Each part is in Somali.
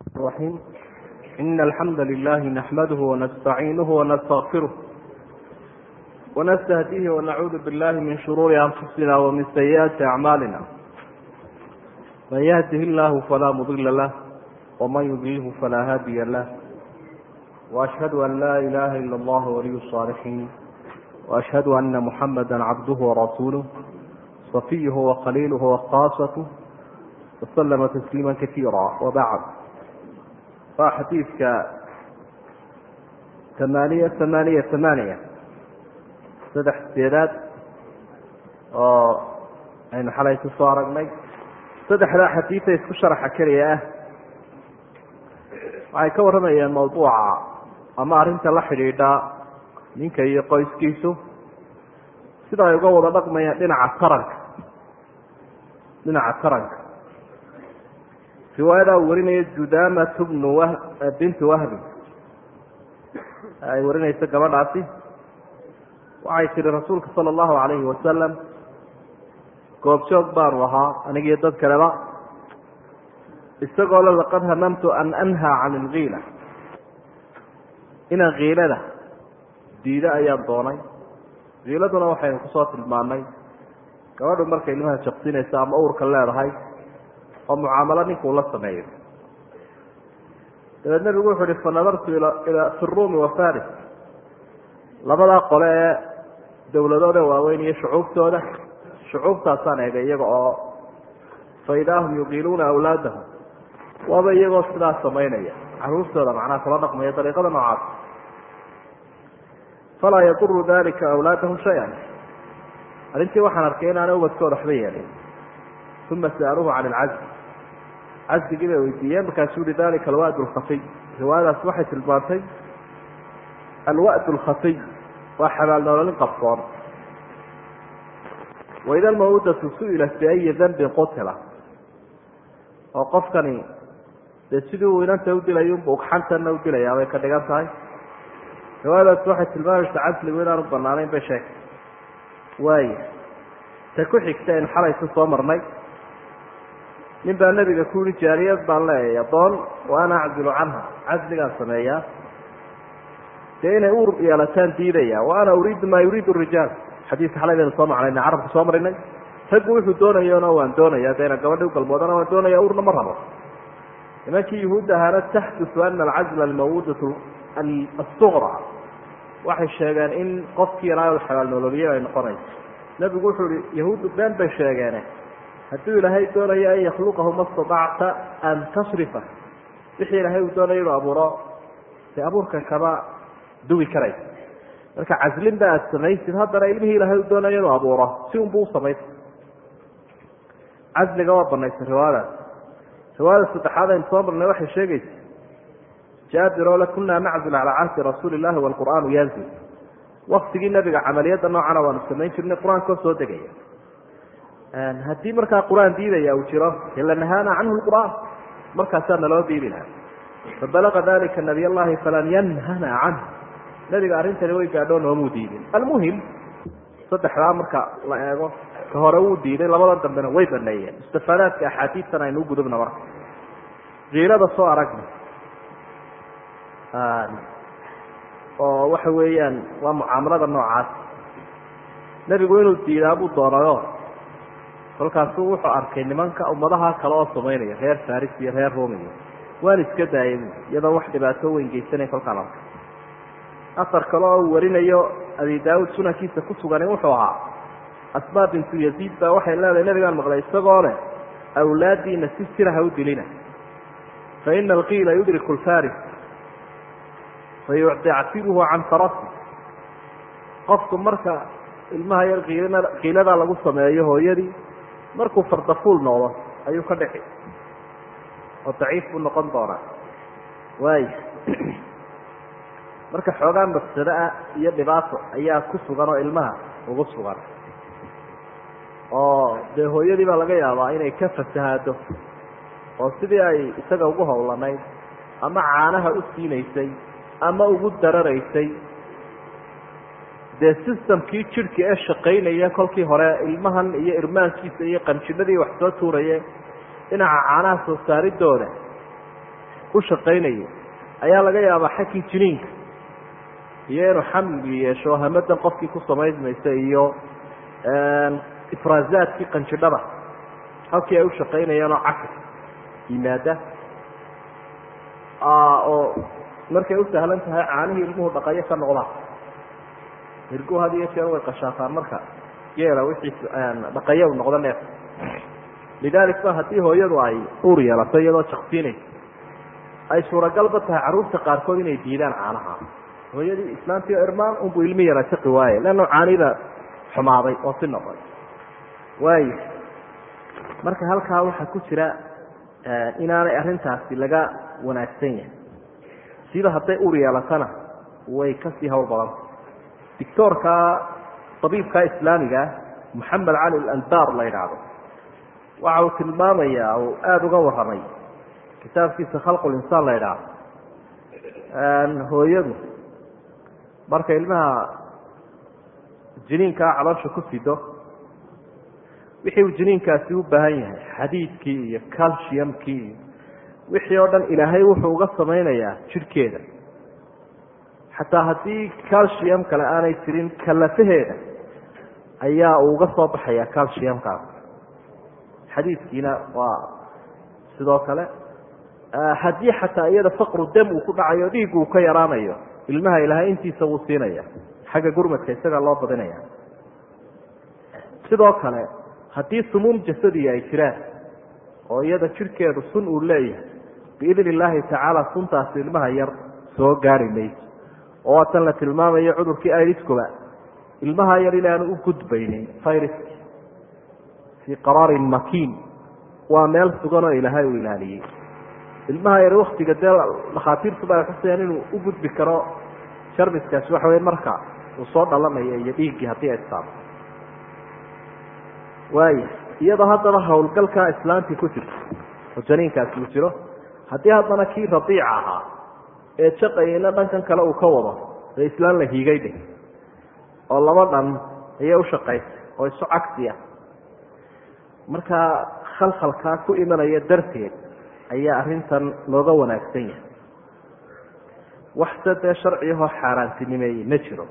الرحيم إن الحمد لله نحمده ونستعينه ونستغفره ونستهديه ونعوذ بالله من شرور أنفسنا ومن سيئات أعمالنا من يهده الله فلا مضل له ومن يضلله فلا هادي له وأشهد أن لا إله إلا الله ولي الصالحين وأشهد أن محمدا عبده ورسوله صفيه وخليله وخاصته وسلم تسليما كثيرا وبعد waa xadiidka tamaaniya tamaaniya tamaaniya saddex sideedaad oo aynu xalay ku soo aragnay saddexdaa xadiida isku sharaxa keliya ah waxay ka warramayeen mawduuca ama arrinta la xidhiidha ninka iyo qoyskiisu sida ay uga wada dhaqmayaan dhinaca taranka dhinaca taranka riwaayada uu warinayo judamat bnu w bintu wahbi ay warinayso gabadhaasi waxay tihi rasuulka sala allahu alayhi wasalam goobjoog baanu ahaa anigiyo dad kaleba isagoo le laqad hamamtu an anhaa can ilkiila inaan kiilada diida ayaan doonay kiiladuna waxaynu kusoo tilmaanay gabadhu markay ilmaha jaqsinayso ama uurka leedahay oo mucaamalo ninkuu la sameeyo dabeed nabigu wuxuu uhi fanadartu ila fi ruumi wa faris labadaa qole ee dowladooda waaweyn iyo shucuubtooda shucuubtaasaan eegay iyaga oo fa idaa hum yuqiiluuna awlaadahum waaba iyagoo sidaa samaynaya caruurtooda macnaha kula dhaqmaya dariiqada noocaas falaa yaduru dalika awlaadahum shay-an arrintii waxaan arkay inaana ubadkooda waxba yeelin uma sa'aluuhu can ilcazl casdigii bay weydiiyeen markaasuu yihi dalika alwa'd lkhafiy riwaayadaas waxay tilmaantay alwa'd lkhafiy waa xabaalnoololin qabsoon waida almawudatu su-ilat biayi dambin qutila oo qofkani dee sidii uu inanta udilayo unba ugxantanna udilayaa bay ka dhigan tahay riwaayadaas waxay tilmaamaysa casligu inaanu banaanayn bay sheegtay waaya ta ku xigta aynu xalaysa soo marnay nin baa nebiga ku yihi jaariyad baan leeyahay adoon wa ana aczilu canha casligaan sameeyaa dee inay uur yeelataan diidaya wa ana uriidu maa yuriidu rijaal xadiiska xalay baynu soo macnayna carabka soo marinay raggu wuxuu doonayona waan doonaya deena gabadhi ugalmoodana waan doonaya uurna ma rabo nimankii yuhuud ahaana taxdusu ana alcazla almawudatu asuqra waxay sheegeen in qofkii ilaahay xabaalnololiye ay noqonayso nebigu wuxuu ihi yahuuddu been bay sheegeene hadduu ilaahay doonayo an yakhluqahu ma statacta an tasrifa wixii ilaahay uu doonayo inuu abuuro dee abuurkan kama duwi karaysa marka caslin ba aada samaysid haddana ilmihii ilaahay uu doonayo inuu abuuro si unbu usamaysa casliga waa banaysa riwaayadaas riwaayada saddexaad aynu soo marnay waxay sheegaysa jaabir oo le kunaa naczil calaa cahdi rasuuli illahi waalqur'aanu yanzil waktigii nabiga camaliyadda noocana waanu samayn jirnay qur-aankoo soo degaya haddii markaa qur-aan diidaya uu jiro lanahaana canhu lqur'aan markaasaa naloo diidi laha fabalaga dalika nabiy allahi falan yanhana canh nabiga arrintani way gaadhoo noomuu diidin almuhim saddexdaa marka la eego ka hore wuu diiday labada dambena way baneeyeen istifaadaadka axaadiistan aynu u gudubna marka kiilada soo aragna oo waxa weeyaan waa mucaamalada noocaas nebigu inuu diidaa buu doonayo kolkaasuu wuxuu arkay nimanka ummadaha kale oo samaynaya reer faris iyo reer romiyo waan iska daayay iyadoo wax dhibaato weyn geysanayn kolkaan arkay asar kale oo uu warinayo abi daawud sunankiisa ku sugani wuxuu ahaa asmaa bintu yaziid baa waxay leedahay nebigaan maqlay isagoo leh awlaadiina si siraha u dilina fa ina alqiila yudriku lfaris fayuctactibuhu can farasi qofku marka ilmaha yar kiilana kiiladaa lagu sameeyo hooyadii markuu fardafuul noqdo ayuu ka dhici oo daciif buu noqon doonaa waay marka xoogaa mafsado ah iyo dhibaato ayaa ku sugan oo ilmaha ugu sugan oo dee hooyadii baa laga yaabaa inay ka fasahaado oo sidii ay isaga ugu howlanayd ama caanaha u siinaysay ama ugu dararaysay dee systemkii jidhka ee shaqaynaya kolkii hore ilmahan iyo irmaankiisa iyo qanjidhadii wax soo tuuraye dhinaca caanaha soo saaridooda u shaqaynayo ayaa laga yaabaa xaggii jiniinka iyo inuu xamli yeesho hamadan qofkii ku samaysmaysa iyo ifraazaadkii qanjidhada halkii ay u shaqaynayeen oo cakis yimaada oo markay u sahlan tahay caanihii ilmuhu dhaqayo ka noqdaan hirgu had iyo jeer way qashaataan marka geela wixii dhaqayo u noqdo neef lidalik ba haddii hooyadu ay uur yeelato iyadoo jaqsiinaysa ay suuragalba tahay carruurta qaarkood inay diidaan caanaha hooyadii islaantii irmaan unbu ilmi yara jaqi waaye leanna caanida xumaaday oo si noqon waayo marka halkaa waxaa ku jira inaanay arrintaasi laga wanaagsan yahay siba hadday ur yeelatana way kasii hawl badanta doctoorka abiibka islaamigaa moxamed cali alalbar la yidhaahdo waxa uu tilmaamayaa uu aada uga warramay kitaabkiisa khalqulinsaan la yidhaahdo hooyadu marka ilmaha jiniinkaa caloosha ku sido wixii uu jiniinkaasi u baahan yahay xadiidkii iyo calciumkii iyo wixii oo dhan ilaahay wuxuu uga samaynayaa jidhkeeda xataa haddii calcium kale aanay jirin kalafaheeda ayaa uu uga soo baxayaa calciumkaas xadiidkiina waa sidoo kale haddii xataa iyada faqru dam uu ku dhacayo dhiig uu ka yaraanayo ilmaha ilaahay intiisa wuu siinaya xagga gurmadka isagaa loo badinaya sidoo kale haddii sumuum jasadiga ay jiraan oo iyada jidhkeedu sun uu leeyahay biidn illaahi tacaala suntaasi ilmaha yar soo gaari mayso oo waatan la tilmaamayo cudurkii iriskuba ilmaha yar inaanu u gudbaynin viruski fii qaraarin makiin waa meel sugan oo ilaahay uu ilaaliyey ilmaha yar waktiga dee dhakhaatiirtuba ay xusayaan inuu u gudbi karo jarmiskaasi waxa wey marka uu soo dhalanayo iyo dhiiggii haddii ay saabo waaya iyadoo haddaba hawlgalkaa islaantii ku jirto oo janiinkaasi uu jiro haddii haddana kii radiica ahaa ee jaqayina dhankan kale uu ka wado dee islaan la hiigay dheh oo laba dhan ayay u shaqaysay oo isu cagsi ah markaa khalkhalkaa ku imanaya darteed ayaa arrintan looga wanaagsan yahay waxse dee sharciyahoo xaaraantinimeeyey ma jiro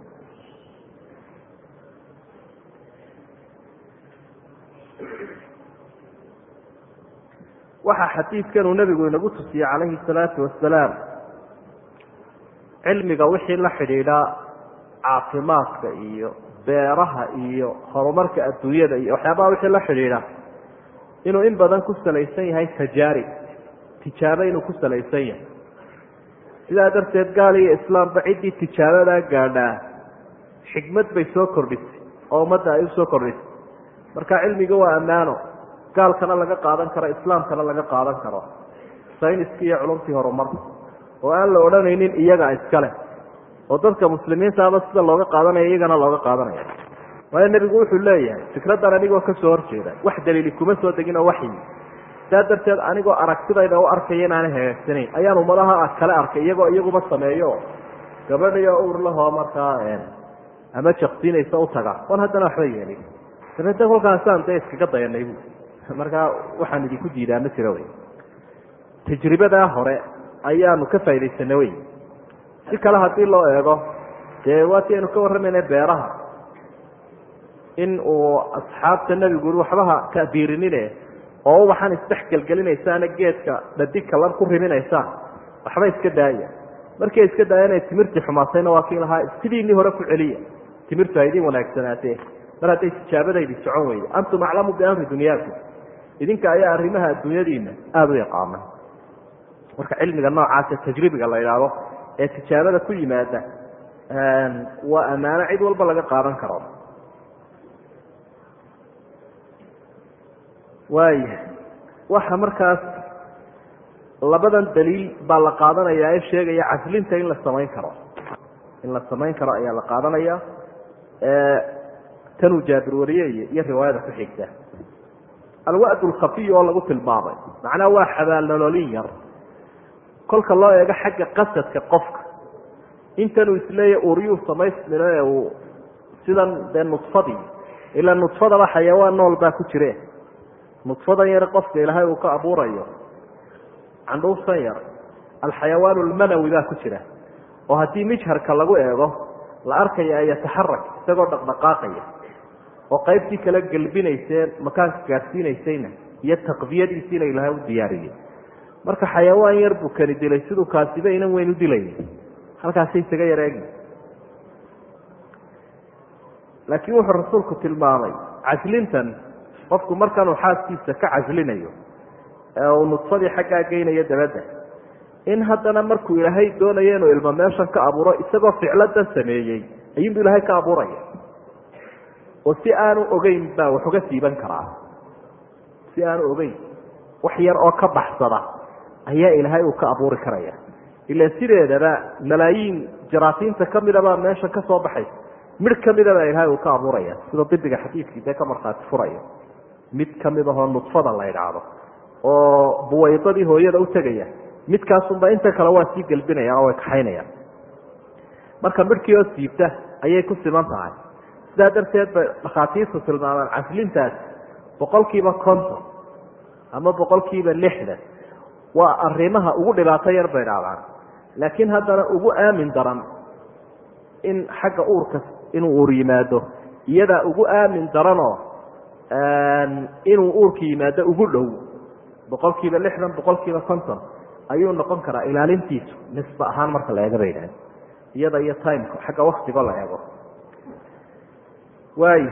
waxaa xadiidkan uu nebigu inagu tusiyey calayhi salaatu wasalaam cilmiga wixii la xidhiidha caafimaadka iyo beeraha iyo horumarka adduunyada iyo waxyaabaha wixii la xidhiidha inuu in badan ku salaysan yahay tajaarib tijaabo inuu ku salaysan yahay sidaa darteed gaal iyo islaamba ciddii tijaabadaa gaadhaa xikmad bay soo kordhisay oo ummadda ay usoo kordhisay marka cilmiga waa ammaano gaalkana laga qaadan karo islaamkana laga qaadan karo sayniskii iyo culumtii horumarka oo aan la odhanaynin iyaga iskale oo dadka muslimiintaaba sida looga qaadanaya iyagana looga qaadanaya waayo nebigu wuxuu leeyahay fikraddan anigoo kasoo horjeeda wax daliili kuma soo degin oo waxyi saa darteed anigoo aragtidayda u arkaya inaana hagaagsanayn ayaan ummadaha kale arkay iyagoo iyaguba sameeyo gabadhiyo ur lahoo markaa ama jaqsiinaysa u taga oon haddana waxba yeelin dabeetna kolkaasaan dee iskaga dayanay bu markaa waxaan idinku diidaa ma jiro wey tajribadaa hore ayaanu ka faa'idaysanay wey si kale haddii loo eego dee waatii aynu ka warramayna beeraha in uu asxaabta nebigu ui waxbaha kabiirinine oo ubaxan isdhex gelgelinaysaana geedka dhadikalan ku riminaysaan waxba iska daaya markay iska daayana timirtii xumaatayna waa kii lahaa sidiinii hore ku celiya timirtu ha idin wanaagsanaatee mar hadday tijaabadaydi socon weyda antum aclamu biamri dunyaakum idinka ayaa arrimaha adduunyadiina aada u yaqaana marka cilmiga noocaasa tajribiga la idhaahdo ee tijaabada ku yimaada waa ammaano cid walba laga qaadan karo waaya waxa markaas labadan daliil baa la qaadanaya ee sheegaya caslinta in la samayn karo in la samayn karo ayaa la qaadanaya tanuu jaabir wariyey iyo riwaayada ku xigta alwa'd alkhafiy oo lagu tilmaamay macnaha waa xabaalnololin yar kolka loo eego xagga qasadka qofka intanuu isleeya uryuu samaysmino ee uu sidan dee nudfadii ilaa nudfadaba xayawaan nool baa ku jire nudfadan yar qofka ilaahay uu ka abuurayo candhuuftan yar alxayawaan almanawi baa ku jira oo haddii mijharka lagu eego la arkaya yataxarak isagoo dhaqdhaqaaqaya oo qaybtii kala gelbinaysee makaanka gaadhsiinaysayna iyo taqdiyadiisiina ilahay u diyaariyey marka xayawaan yar buu kani dilay siduu kaasiba inan weyn u dilaya halkaasi isaga yar eegi laakiin wuxuu rasuulku tilmaamay caslintan qofku markanuu xaaskiisa ka caslinayo ee uu nudfadii xaggaa geynayo dabadda in haddana markuu ilaahay doonayo inuu ilmo meeshan ka abuuro isagoo ficladan sameeyey ayuunbu ilaahay ka abuuraya oo si aanu ogeyn baa wax uga siiban karaa si aanu ogeyn wax yar oo ka baxsada ayaa ilaahay uu ka abuuri karaya ila sideedaba malaayiin jaraasiinta kamidabaa meesha ka soo baxay midh kamidabaa ilaahay uu ka abuuraya sida dibiga xadiidkii dee ka markhaati furaya mid kamid ahoo nudfada la idhaahdo oo buwaydadii hooyada u tegaya midkaasunba inta kale waa sii gelbinayaan oo way kaxaynayaan marka midhkii oo siibta ayay ku siman tahay sidaa darteed bay dhakhaatiirtu tilmaamaan caslintaas boqol kiiba konton ama boqol kiiba lixdan waa arrimaha ugu dhibaato yar bay dhaadaan laakiin haddana ugu aamin daran in xagga uurka inuu uur yimaado iyadaa ugu aamin daranoo inuu uurka yimaado ugu dhow boqol kiiba lixdan boqol kiiba konton ayuu noqon karaa ilaalintiisu nisba ahaan marka la eega bay idhahan iyada iyo timeka xagga waktigo la eego waayo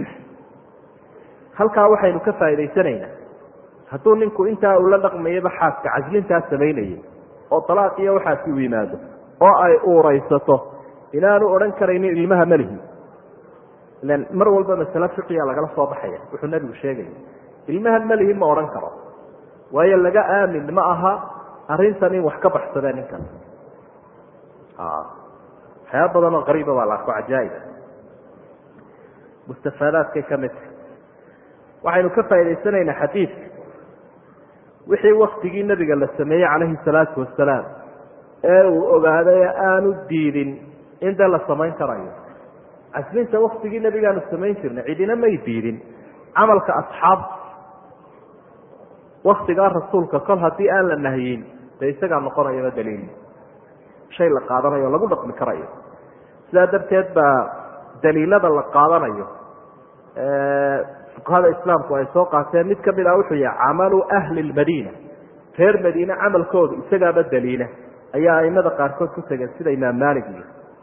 halkaa waxaynu ka faa'idaysanaynaa hadduu ninku intaa ula dhaqmayaba xaaska caslintaa samaynayay oo dalaaq iyo waxaasi u yimaado oo ay uuraysato inaanu odhan karaynin ilmaha melihi ilan mar walba masale fiqiya lagala soo baxaya wuxuu nebigu sheegaya ilmaha melihi ma odhan karo waayo laga aamin ma aha arrintan in wax ka baxsadee ninkan waxyaaba badan oo qariiba baa la arko cajaa'iba mustafaadaadkay ka mid tahay waxaynu ka faa'idaysanaynaa xadiidka wixii waktigii nebiga la sameeyey calayhi salaatu wasalaam ee uu ogaaday aanu diidin in dee la samayn karayo caslinta waktigii nebigaanu samayn jirnay cidina may diidin camalka asxaabta waktigaa rasuulka kol haddii aan la nahyin dee isagaa noqonayaba daliil shay la qaadanayo o lagu dhaqmi karayo sidaa darteed baa daliilada la qaadanayo fuqahada islaamku ay soo qaateen mid kamid ah wuxuu yahay camalu ahli lmadiina reer madiine camalkoodu isagaaba daliila ayaa aimada qaarkood ku tegeen sida imaam malig iyo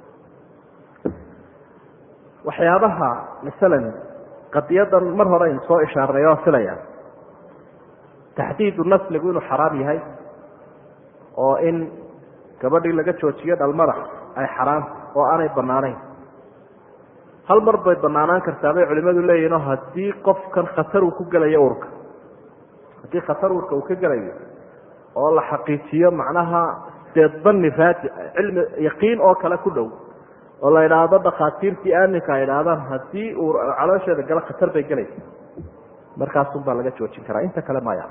waxyaabaha masalan qadiyadan mar hore aynu soo ishaarnay oo filaya taxdiidu nasligu inuu xaraam yahay oo in gabadhii laga joojiyo dhalmada ay xaraam oo aanay banaanayn hal mar bay banaanaan kartaa bay culimadu leeyihinoo haddii qofkan khatar uu ku gelayo urka haddii khatar urka uu ka gelayo oo la xaqiijiyo macnaha deedbani raadi cilmi yaqiin oo kale ku dhow oo la idhaahdo dhakhaatiirtii aaminka ay idhaahdaan haddii uu caloosheeda galo khatar bay gelaysa markaasun baa laga joojin karaa inta kale maya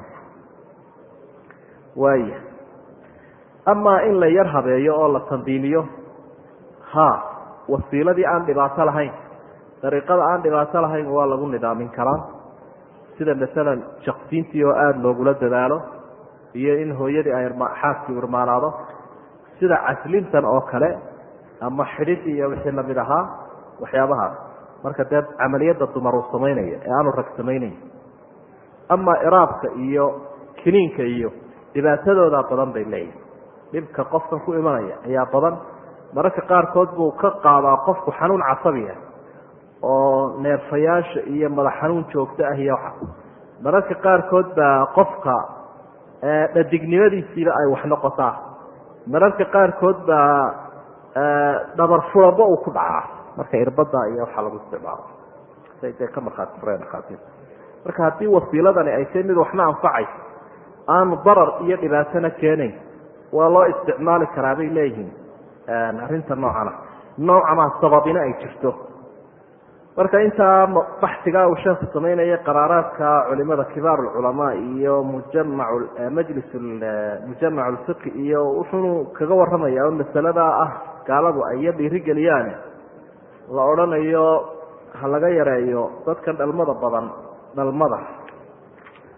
waaya amaa in la yar habeeyo oo la tandiimiyo ha wasiiladii aan dhibaato lahayn dariiqada aan dhibaato lahayn waa lagu nidaamin karaa sida masalan jaqsiintii oo aada loogula dadaalo iyo in hooyadii ay xaaskii irmaanaado sida caslintan oo kale ama xidhidii iyo wixii lamid ahaa waxyaabahaas marka dee camaliyadda dumar uu samaynaya ee aanu rag samaynayn ama iraabka iyo kiniinka iyo dhibaatadoodaa badan bay leeyihin dhibka qofkan ku imanaya ayaa badan mararka qaarkood buu ka qaadaa qofku xanuun casabiya oo neerfayaasha iyo madax xanuun joogto ah iyo waxa mararka qaarkood baa qofka dhadignimadiisiiba ay wax noqotaa mararka qaarkood baa dhabar furabo uu ku dhacaa marka irbada iyo waxaa lagu isticmaalo say dee ka markhaati fureen dhakhaatiirta marka haddii wasiiladani ay tahay mid waxna anfacayso aanu darar iyo dhibaatona keenayn waa loo isticmaali karaa bay leeyihiin arrinta noocana noocana sababina ay jirto marka intaa baxsigaa uu sheekhu samaynaya qaraaraadka culimada kibaar ulculamaa iyo mujamac majlis mujamac lfiqi iyo wuxuunu kaga waramaya oo masalada ah gaaladu ay iyo dhiirigeliyaane la odhanayo ha laga yareeyo dadkan dhalmada badan dhalmada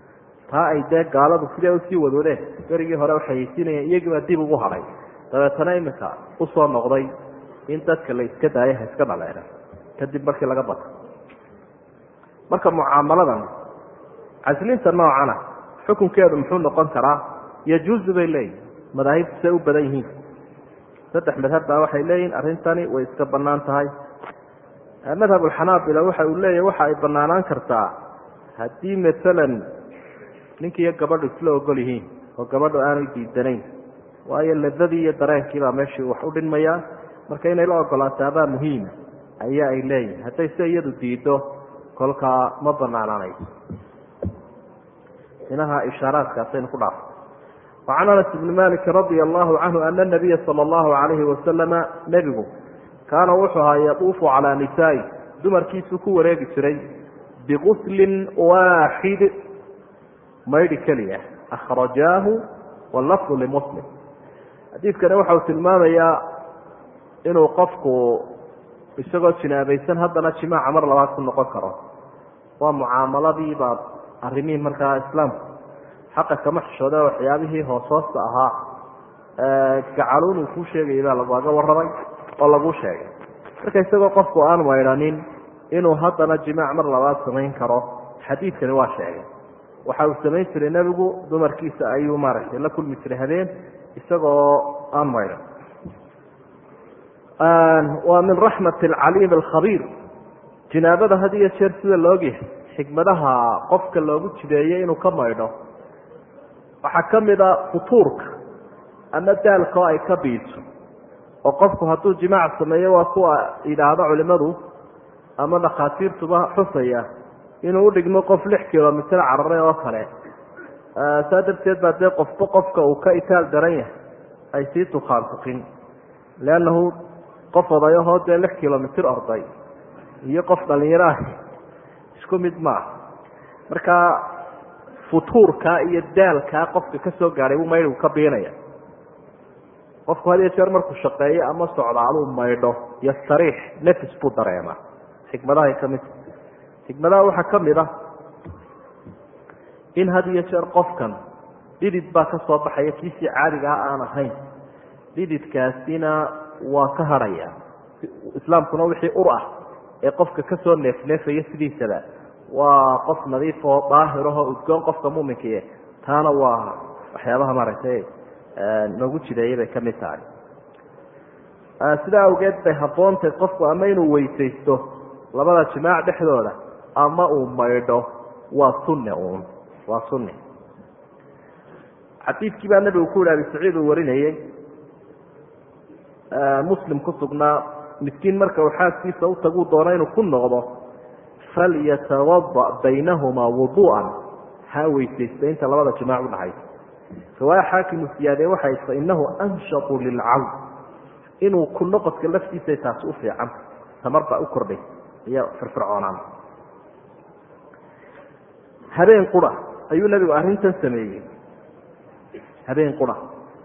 taa ay dee gaaladu sidee usii wadwadeen berigii hore waxayeysiinayeen iyagiibaa dib ugu hadhay dabeetana iminka usoo noqday in dadka la iska daayo ha iska dhaleena kadib markii laga bato marka mucaamaladan caslinta noocana xukunkeedu muxuu noqon karaa yajuuzu bay leeyihin madaahibtu say u badan yihiin saddex madhab baa waxay leeyihin arrintani way iska banaan tahay madhab alxanaabila waxa uu leeyahy waxa ay banaanaan kartaa haddii masalan ninkiiyo gabadhu isla ogol yihiin oo gabadhu aanay diidanayn waayo ladadii iyo dareenkiibaa meeshii wax u dhinmayaa marka inay la ogolaataabaa muhiima ayaa ay leeyihin hadday se iyadu diido kolkaa ma banaanaanayso inaha ishaaraadkaasaynu ku dhaafo wacan anas ibni maliki radia allahu canhu ana nabiya sala allahu alayhi wasalama nebigu kaana wuxuu ahaa yaduufu calaa nisaai dumarkiisuu ku wareegi jiray biguslin waaxid maydhi keliya akhrajaahu wallafdu limuslim xadiidkani waxa uu tilmaamayaa inuu qofku isagoo jinaabaysan haddana jimaaca mar labaad ku noqon karo waa mucaamaladii baa arrimihii markaa islaamku xaqa kama xishooda waxyaabihii hoos hoosta ahaa gacaluun uu kuu sheegayay baa lagaaga warramay oo laguu sheegay marka isagoo qofku aan maydhanin inuu haddana jimaac mar labaad samayn karo xadiidkani waa sheegay waxa uu samayn jiray nebigu dumarkiisa ayuu maaragtay la kulmi jiray habeen isagoo aan maydhan waa min raxmat alcaliim alkhabiir jinaabada had iyo jeer sida laogyahay xikmadaha qofka loogu jideeyey inuu ka maydho waxaa ka mid a futuurka ama daalka oo ay ka biiso oo qofku hadduu jimaac sameeyo waa kuwa yidhaahdo culimadu ama dhakhaatiirtuba xusaya inuu udhigmo qof lix kilomitr cararay oo kale saa darteed baa dee qofba qofka uu ka itaal daran yahay ay sii tukaantukin leannahu qof odayahoo dee lix kilomitr orday iyo qof dhalinyaro ah isku mid maaha marka futuurkaa iyo daalkaa qofka ka soo gaadhay buu maydhigu ka biinaya qofku had iyo jeer markuu shaqeeyo ama socdaaluu maydho iyo sariix nefis buu dareemaa xikmadahay ka mid xikmadaha waxaa ka mid ah in had iyo jeer qofkan dhidid baa ka soo baxaya kiisii caadiga ah aan ahayn dhididkaasina waa ka hadhaya islaamkuna wixii ur ah ee qofka kasoo neefneefaya sidiisaba waa qof nadiifoo daahirahoo udgoon qofka muminkai taana waa waxyaabaha maaragtay noogu jideeyay bay ka mid tahay sidaa awgeed bay haboontay qofku ama inuu weysaysto labada jimaac dhexdooda ama uu maydho waa sunne uun waa sunne xadiidkii baa nabigu ku yihi abi saciid uu warinayey muslim ku sugnaa miskiin marka uu xaaskiisa u taguu doono inuu ku noqdo falyatawada baynahumaa wuduu'an ha weysaysta inta labada jimaac udhaxaysa riwaaya xaakimu siyaadee waxay fa inahu anshatu lilcawn inuu ku noqodka laftiisa taasi u fiican tamar baa u kordhay iyo firfircoonaan habeen qura ayuu nebigu arrintan sameeyey habeen qura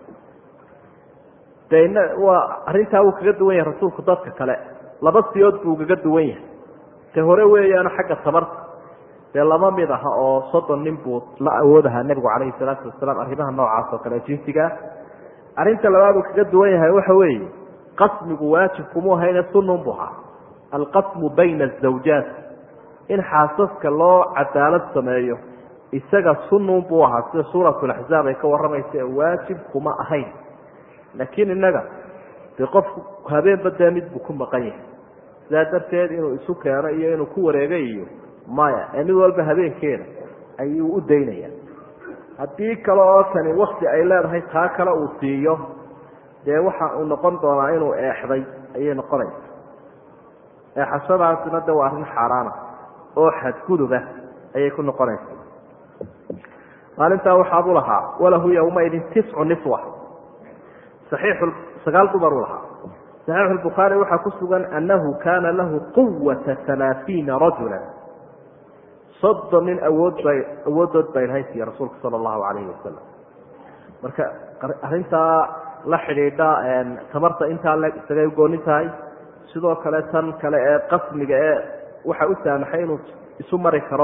de waa arrintaa wuu kaga duwan yahay rasuulku dadka kale laba siyood buu kaga duwan yahay te hore weeyaano xagga tabarta dee laba mid aha oo soddon nin buu la awoodahaa nebigu calayhi salaatu wasalaam arrimaha noocaas oo kale jinsigaa arrinta labaad uu kaga duwan yahay waxa weeye qasmigu waajibkumuu hayne sunun bu ahaa alqasmu bayna azawjaat in xaasaska loo cadaalad sameeyo isaga sunun buu ahaa sida suuratulaxzaab ay ka warramaysa ee waajib kuma ahayn laakiin innaga dee qofku habeenba dee mid buu ku maqan yahay sidaa darteed inuu isu keeno iyo inuu ku wareegay iyo maya ee mid walba habeenkeeda ayuu u daynaya haddii kale oo kani wakti ay leedahay taa kale uu siiyo dee waxa uu noqon doonaa inuu eexday ayay noqonaysa eexashadaasina de waa arrin xaaraana oo xadguduba ayay ku noqonaysa maalintaa waxaabuu lahaa walahu yowmaidin tiscu niswa saxiixu sagaal dumar u lahaa saxiixu lbukhaari waxaa ku sugan annahu kaana lahu quwata halaaثiina rajula soddon nin awood bay awooddood bay lahay siiya rasuulka sala allahu calayhi wasalam marka arrintaa la xidhiidha tamarta intaa le isagay ugoonin tahay sidoo kale tan kale ee qasmiga ee waxa u saamaxay inuu isu mari karo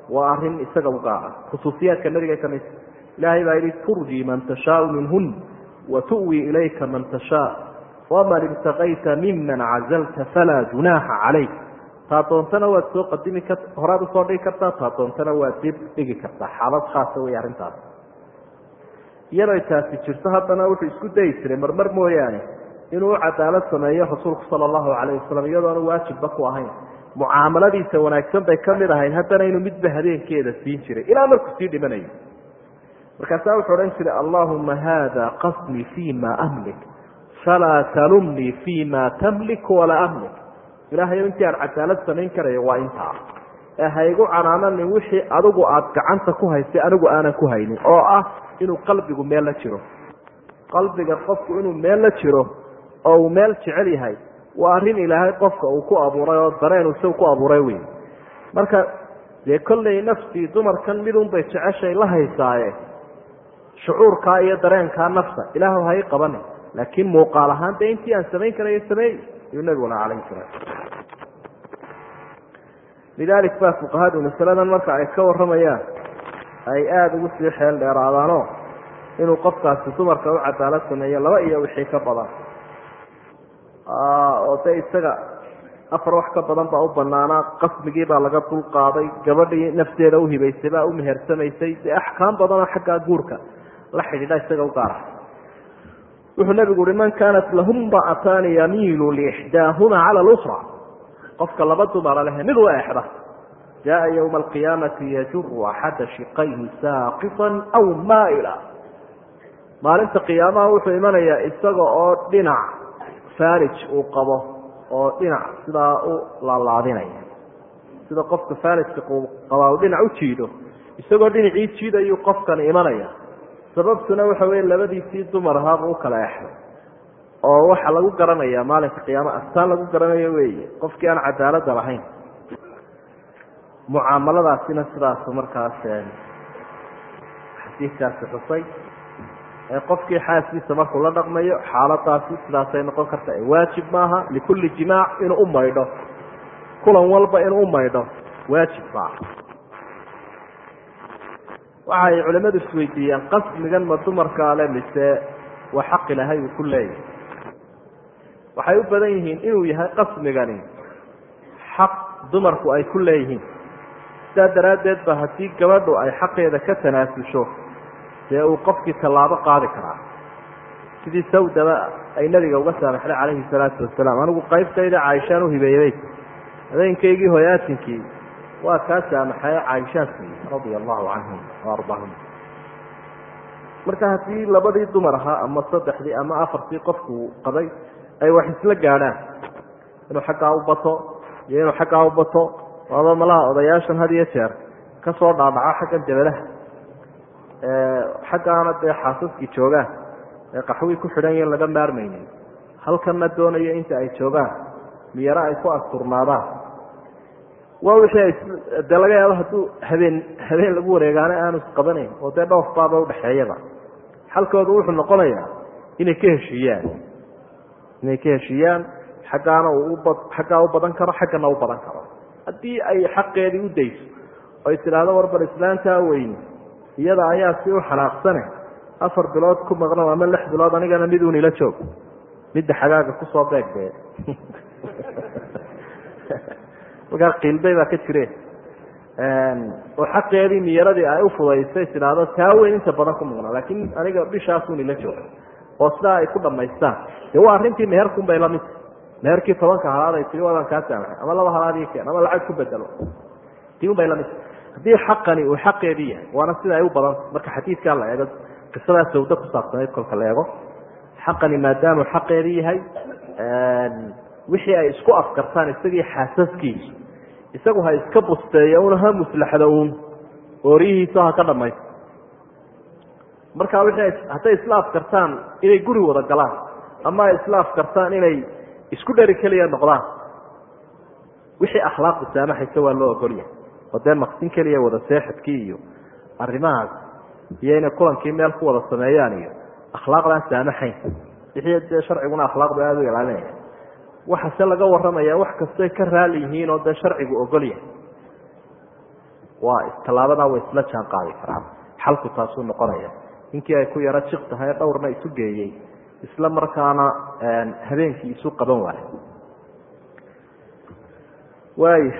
waa arin isaga u gaara khusuusiyaadka nabiga ka mid ilaahay baa yidhi turji man tashaau minhun wa tu'wi ilayka man tashaa waman ibtaqayta miman cazalta falaa junaaxa calayk taa doontana waad soo qadimi kar horaad usoo dhigi kartaa taa doontana waad dib dhigi kartaa xaalad khaasa wey arrintaas iyadoo taasi jirto haddana wuxuu isku dayi jiray marmar mooyaane inuu u cadaalad sameeyo rasuulku sala allahu calayh wasalam iyadoona waajibba ku ahayn mucaamaladiisa wanaagsan bay ka mid ahayd haddana inuu midba habeenkeeda siin jiray ilaa markuu sii dhimanayo markaasaa wuxuu odhan jiray allahuma haada qasdii fi ma amlik falaa talumnii fi ma tamlik walaa amlik ilahayo intii aan cadaalad samayn karayo waa intaa ee haygu canaananin wixii adigu aada gacanta ku haystay anigu aanan ku haynin oo ah inuu qalbigu meel la jiro qalbiga qofku inuu meel la jiro oo uu meel jecel yahay waa arrin ilaahay qofka uu ku abuuray oo dareen isagu ku abuuray wey marka dee kolley naftii dumarkan midunbay jeceshay la haysaaye shucuurkaa iyo dareenkaa nafta ilaah hay qabane laakiin muuqaal ahaan dee intii aan samayn karayo sameey ayuu nabiguna calayhi salaam lidalik baa fuqahadu masaladan marka ay ka warramayaan ay aada ugu sii xeel dheeraadaanoo inuu qofkaasi dumarka u cadaalad sameeyo laba iyo wixii ka badan oo de isaga afar wax ka badan baa u banaanaa qasmigii baa laga dul qaaday gabadhii nafteeda uhibaysay baa u mehersamaysay dee axkaam badanoo xaggaa guurka la xidhiidha isaga u gaara wuxuu nabigu uhi man kaanat lahum ra'ataani yamiilu liixdaahuma cala lukra qofka laba dumara leh mid u eexda jaءa ywma alqiyaamati yajuru axada shiqayhi saaqiطa aw maaila maalinta qiyaamaha wuxuu imanayaa isaga oo dhinac farij uu qabo oo dhinac sidaa u laalaadinaya sida qofka farijka qabaa uu dhinac u jiido isagoo dhinacii jiidayuu qofkani imanaya sababtuna waxa weye labadiisii dumar ahaaba u kala exday oo waxaa lagu garanaya maalinka qiyaama astaan lagu garanayo weeye qofkii aan cadaalada lahayn mucaamaladaasina sidaas markaas xadiidkaasi xusay qofkii xaaskiisa markuu la dhaqmayo xaaladaasi sidaasay noqon karta waajib maaha likulli jimaac inuu u maydho kulan walba inuu u maydho waajib maaha waxay culimadu isweydiiyeen qasmigan ma dumarkaa le mise waa xaq ilahay uu ku leeyahay waxay u badan yihiin inuu yahay qasmigani xaq dumarku ay ku leeyihiin sidaa daraaddeed ba haddii gabadhu ay xaqeeda ka tanaasusho dee uu qofkii tallaabo qaadi karaa sidii sawdaba ay nabiga uga saamaxday calayhi salaatu wasalaam anigu qaybtayda caaishaan uhibeeyey habeenkaygii hoyaatinkii waa kaa saamaxaye caaishaan siiyey radia allahu canhum waardaahum marka haddii labadii dumar ahaa ama saddexdii ama afartii qofku qabay ay wax isla gaadhaan inuu xaggaa u bato iyo inuu xaggaa u bato waaba malaha odayaashan had iyo jeer ka soo dhaadhaco xaggan dabadaha xaggaana dee xaasaskii joogaan ee qaxwii ku xidhan yahin laga maarmaynin halkanna doonayo inta ay joogaan miyaro ay ku asturnaadaan waa wixii dee laga yaabo hadduu habeen habeen lagu wareegaana aanu isqabanayn oo dee dhoof baaba udhexeeyaba xalkoodu wuxuu noqonayaa inay ka heshiiyaan inay ka heshiiyaan xaggaana uu uba xaggaa u badan karo xaggana u badan karo haddii ay xaqeedii u dayso oy tidhaahdo warbar islaantaa weyne iyada ayaa si u xanaaqsane afar bilood ku maqno ama lix bilood anigana mid uun ila joog midda xagaaga kusoo beegdee markaa qiilbay baa ka jire oo xaqeedii miyaradii ay ufudaysay tidhaahdo taa weyn inta badan ku maqna laakiin aniga bishaasun ila joog oo sidaa ay ku dhamaystaan de waa arrintii meherkun bay lamid meherkii tobanka halaad ay tii waadaan kaa saamaxay ama laba halaadii keen ama lacag ku bedelo tii un bay lamid haddii xaqani uu xaqeedii yahay waana sida ay u badan marka xadiidkaa la eego qisadaa sawdo ku saabsanayd kolka la eego xaqani maadaamuu xaqeedii yahay wixii ay isku afkartaan isagii xaasaskiisu isagu ha iska busteeyo una ha muslaxdo uun ooriyihiisa ha ka dhamaysto marka wixii hadday isla afkartaan inay guri wada galaan ama ay isla afkartaan inay isku dheri keliya noqdaan wixii akhlaaqdu saamaxaysa waa loo ogolyahay oo dee maqsin keliya wada seexadkii iyo arrimahaas iyo inay kulankii meel ku wada sameeyaan iyo akhlaaqdaan saamaxayn wixii dee sharciguna akhlaaqdu aada u ilaalinaya waxase laga waramaya wax kastay ka raali yihiin oo dee sharcigu ogol yahay waa tallaabadaa way isla jaan qaadi karaan xalku taasuu noqonaya ninkii ay ku yaro jiq tahay dhowrna isu geeyey isla markaana habeenkii isu qaban waayo waaya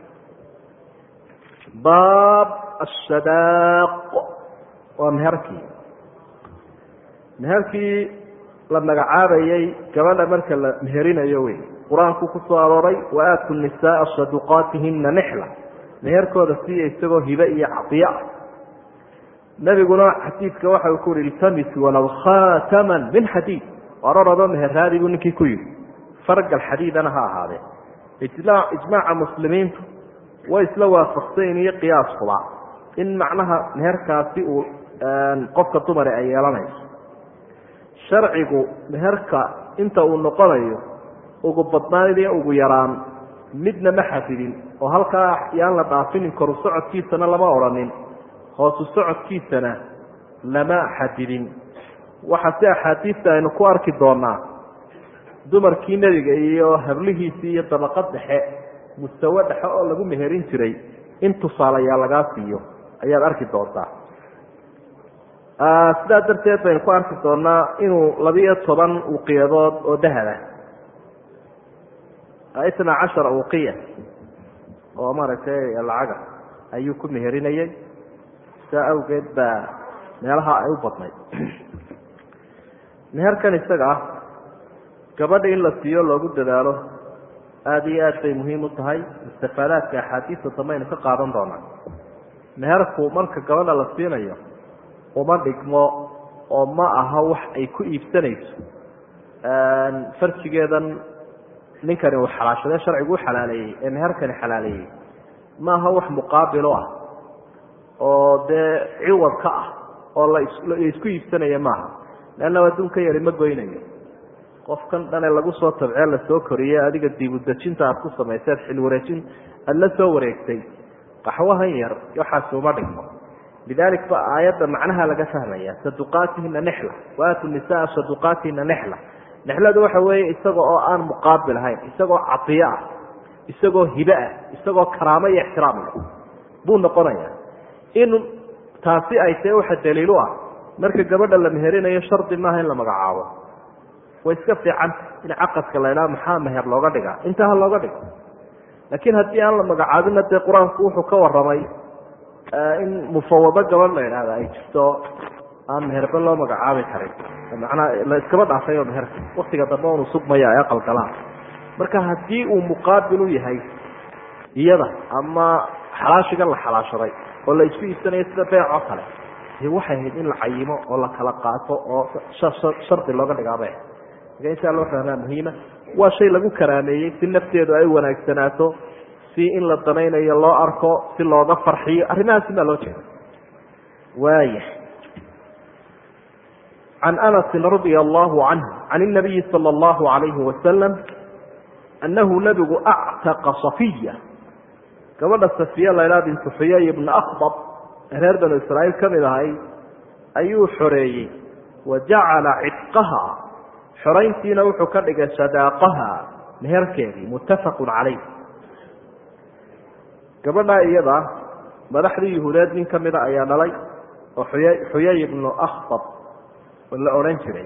baab ashadaaq waa meherkii meherkii la magacaabayey gabadha marka la meherinayo wey qur-aanku ku soo arooray wa aatu nisaaa saduqaatihina nixla meherkooda siiya isagoo hibe iyo cadiyo ah nebiguna xadiidka waxa uu ku yihi iltamis walow khaataman min xadiid ororado meherraadi buu ninkii ku yidhi fargal xadiidana ha ahaadee ijmaaca muslimiintu way isla waafaqsayn iyo qiyaaskuba in macnaha meherkaasi uu qofka dumari ay yeelanayso sharcigu meherka inta uu noqonayo ugu badnaan iyo ugu yaraan midna ma xafidin oo halkaa yaan la dhaafinin koru socodkiisana lama odhanin hoosu socodkiisana lama xadidin waxa si axaadiista aynu ku arki doonaa dumarkii nebiga iyo hablihiisii iyo dabaqad dhexe mustawe dhexe oo lagu meherin jiray in tusaalayaa lagaa siiyo ayaad arki doontaa sidaa darteed baynu ku arki doonaa inuu labiyo toban uqiyadood oo dahaba itna cashara uqiya oo maaragtay lacaga ayuu ku meherinayay sidaa awgeed baa meelaha ay u badnayd meherkan isaga ah gabadha in la siiyo loogu dadaalo aada iyo aad bay muhiim u tahay istifaadaadka axaadiista dambe aynu ka qaadan doonaa meherku marka gabadha la siinayo uma dhigmo oo ma aha wax ay ku iibsanayso farjigeedan ninkani uu xalaashadee sharcigu u xalaaleeyey ee meherkani xalaaleeyey ma aha wax muqaabilo ah oo dee ciwad ka ah oo la isku iibsanaya maaha leanna adduunka yari ma goynayo qofkan dhane lagu soo tabcee lasoo koriyey adiga diibudejinta aad ku samayseed xilwareejin aada la soo wareegtay qaxwahan yar waxaasi uma dhigmo lidalik ba aayadda macnaha laga fahmaya saduqaatihina nexla waatu nisaa saduqaatihina nexla nexladu waxa weeye isaga oo aan muqaabil ahayn isagoo cadiyo ah isagoo hibe ah isagoo karaamo iyo ixtiraam leh buu noqonaya in taasi ay tae waxa daliil u ah marka gabadha la meherinayo shardi maaha in la magacaabo way iska fiicanta in caqadka la idhaha maxaa meher looga dhigaa intaa ha looga dhigo laakiin haddii aan la magacaabinna dee qur-aanku wuxuu ka warramay in mufawado gabadh la idhaahda ay jirto aan meherba loo magacaabi karin manaa la iskaba dhaafay oo meherka waktiga dambe unu sugmaya ee qalgalaan marka haddii uu muqaabil u yahay iyada ama xalaashigan la xalaashaday oo la isku iibsanayo sida beec oo kale de waxay ahayd in la cayimo oo la kala qaato oo shardi looga dhigaabe marka intaa loo fahmaa muhiima waa shay lagu karaameeyey si nafteedu ay wanaagsanaato si in la danaynayo loo arko si looga farxiyo arrimahaasi baa loo jeeda waaya can anasin radia allahu canhu can inabiyi sala allahu alayhi wasalam annahu nabigu actaqa safiya gabadha safiya laydhaha bintu xuyay ibna akbab reer banu israa'iil ka mid ahay ayuu xoreeyey wa jacala cidqaha xorayntiina wuxuu ka dhigay sadaaqaha meherkeedii muttafaqun calayh gabadhaa iyada madaxdii yuhuudeed nin ka mida ayaa dhalay oo xuya xuyay ibnu akhbab la odhan jiray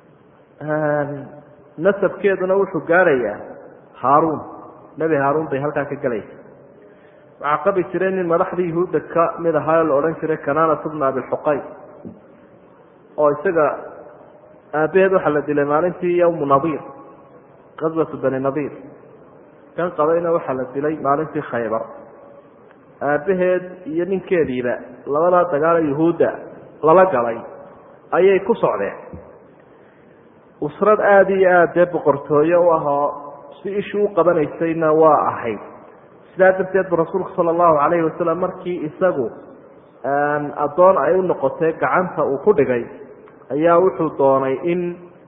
nasabkeeduna wuxuu gaarayaa haaruun nebi haaruun bay halkaa ka gelaysa waxaa qabi jiray nin madaxdii yuhuudda ka mid ahaa la odhan jiray kanaanat bna abilxuqay oo isaga aabaheed waxaa la dilay maalintii yowmu nadiir qaswatu bani nadiir kan qabayna waxaa la dilay maalintii khaybar aabbaheed iyo ninkeediiba labadaa dagaalo yuhuudda lala galay ayay ku socdeen usrad aada iyo aada dee boqortooye u ahoo si ishii u qabanaysayna waa ahayd sidaa darteed bu rasuulku sala allahu calayhi wasalam markii isagu addoon ay u noqotay gacanta uu ku dhigay ayaa wuxuu doonay in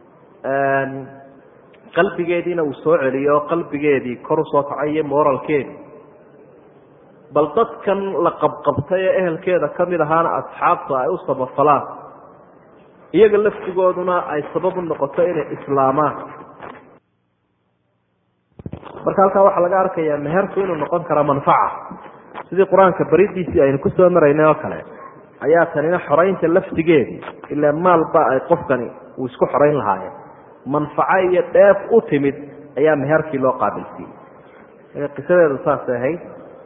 qalbigeediina uu soo celiyo qalbigeedii kor usoo kacay iyo moralkeedii bal dadkan la qabqabtay ee ehelkeeda ka mid ahaana asxaabta ay u sabafalaan iyaga laftigooduna ay sabab u noqoto inay islaamaan marka halkaa waxaa laga arkayaa meherku inuu noqon kara manfaca sidii qur-aanka baridiisii aynu kusoo maraynay oo kale ayaa tanina xoraynta laftigeedii ilaa maalba ay qofkani uu isku xorayn lahaayeen manfaco iyo dheef u timid ayaa meherkii loo qaabilsiiyey qisadeedu saasay ahayd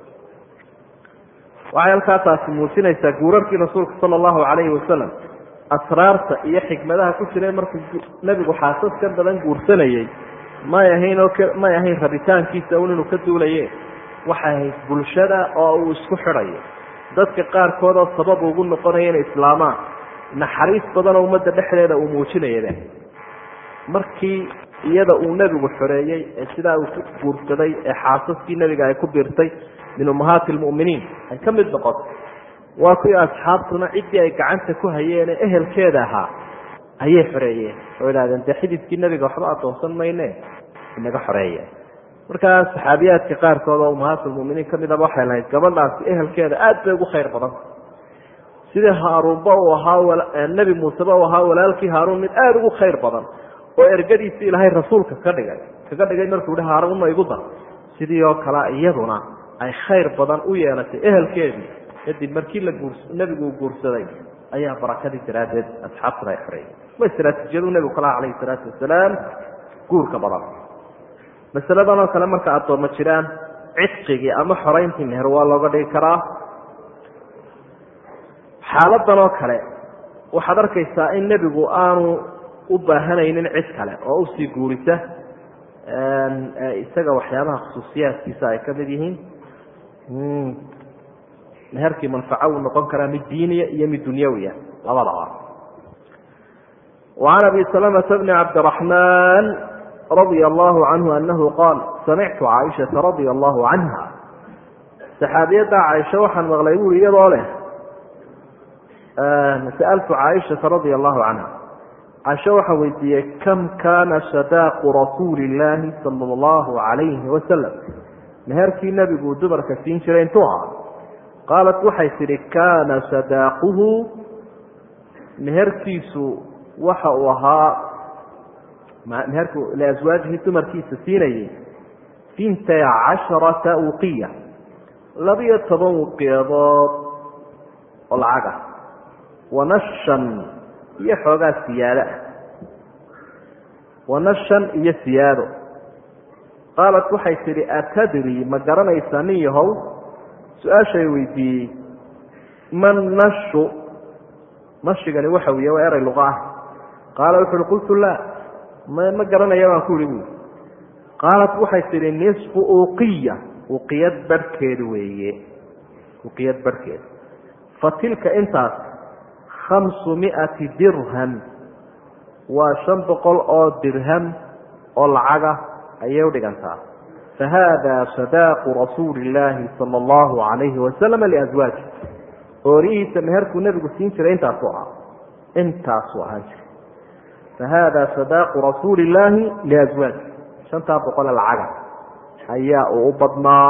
waxay halkaa taasi muujinaysaa guurarkii rasuulka sala allahu calayhi wasalam asraarta iyo xikmadaha ku jiray markuu nebigu xaasaskan badan guursanayey may ahayn oo may ahayn rabitaankiisa un inuu ka duulaye waxay ahayd bulshada oo uu isku xidhayo dadka qaarkood oo sabab ugu noqonaya inay islaamaan naxariis badanoo ummadda dhexdeeda uu muujinayaba markii iyada uu nebigu xoreeyey ee sidaa uu ku guursaday ee xaasaskii nebiga ay ku biirtay min ummahaati lmu'miniin ay ka mid noqoto waa kuwii asxaabtuna ciddii ay gacanta ku hayeen ee ehelkeeda ahaa ayay xoreeyeen oo idhahdeen dee xididkii nebiga waxba adoonsan mayne inaga xoreeya markaa saxaabiyaadka qaarkood oo ummahaatulmuminiin ka midaba waxay lahayd gabadhaasi ehelkeeda aad bay ugu khayr badan sidii haaruunba uu ahaa nebi muuseba uu ahaa walaalkii haaruun mid aada ugu khayr badan oo ergadiisi ilaahay rasuulka ka dhigay kaga dhigay markuu hi haaruunna igu dar sidii oo kale iyaduna ay khayr badan u yeelatay ehelkeedii kadib markii la guurs nebigu uu guursaday ayaa barakadii daraaddeed asxaabtuna ay xoreeyey ma istraatiijiyadu nebigu kalaha calayhi salaatu wasalaam guurka badan masaladan oo kale marka addoommo jiraan cidqigii ama xorayntii meher waa looga dhigi karaa xaaladan oo kale waxaad arkaysaa in nebigu aanu u baahanaynin cid kale oo usii guurisa isaga waxyaabaha khusuusiyaadkiisa ay ka mid yihiin meherkii manfaco uu noqon karaa mid diiniya iyo mid dunyawiya labadaba وعan abi سلمة بn cabdالرحمن رضي الله عنه أنه قال سمعت عائشة رضي الله عنها saxaabiyadda caaisha waxaan maqlay buuri iyadoo leh sa'altu caaishata radia allahu canha caaisha waxaan weydiiyey kam kaana sadaaqu rasuuli illaahi sala allahu calayhi wasalam meherkii nebigu dumarka siin jiray intuu ahaa qaalat waxay tidhi kaana sadaaquhu meherkiisu waxa uu ahaa meherku liaswaajihi dumarkiisa siinayay intay casharata uqiya labiyo toban wuqiyadood oo lacag ah wanashan iyo xoogaa siyaado ah wanashan iyo siyaado qaalat waxay tidhi atadri ma garanaysaa nin yahow su-aashay weydiiyey man nashu nashigani waxa wiya waa eray luqa ah qaala wuxu uhi qultu laa ma ma garanaya baan ku ihi buui qaalat waxay tidhi nisfu uqiya uqiyad barhkeed weeye uqiyad barhkeed fa tilka intaas khamsu miati dirham waa shan boqol oo dirham oo lacaga ayay u dhigantaa fa haada sadaaqu rasuuli illaahi sala allahu calayhi wasalam liaswaaji oorihiisa meherkuu nebigu siin jiray intaasuu ahaa intaasuu ahaan jiray fa haada sadaaqu rasuuli illaahi liaswaaji shantaa boqole lacaga ayaa uu u badnaa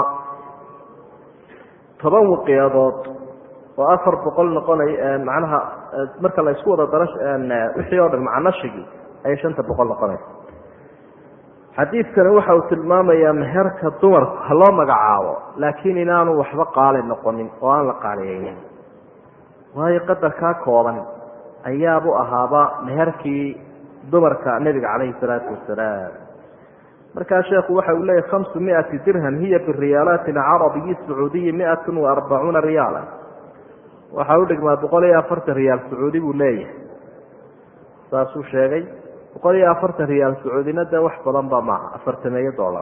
toban waqiyadood oo afar boqol noqonay macnaha marka la isku wada daro wixii oo dhan macanashigii ayay shanta boqol noqonaysa xadiidkani waxa uu tilmaamayaa meherka dumarku ha loo magacaabo laakiin inaanu waxba qaali noqonin oo aan la qaaliyeynin waayo qadarkaa kooban ayaabu ahaaba meherkii dumarka nebiga calayhi salaatu wasalaam markaa sheekhu waxa uu leeyahy hamsu miati dirham hiya biriyaalaati alcarabiyi sacuudiyi miatun wa arbacuuna riyaala waxaa u dhigmaa boqol iyo afartan riyaal sacuudi buu leeyahay saasuu sheegay boqol iyo afartan riyaal sacuudina dee wax badan ba maaha afartameeyo dollar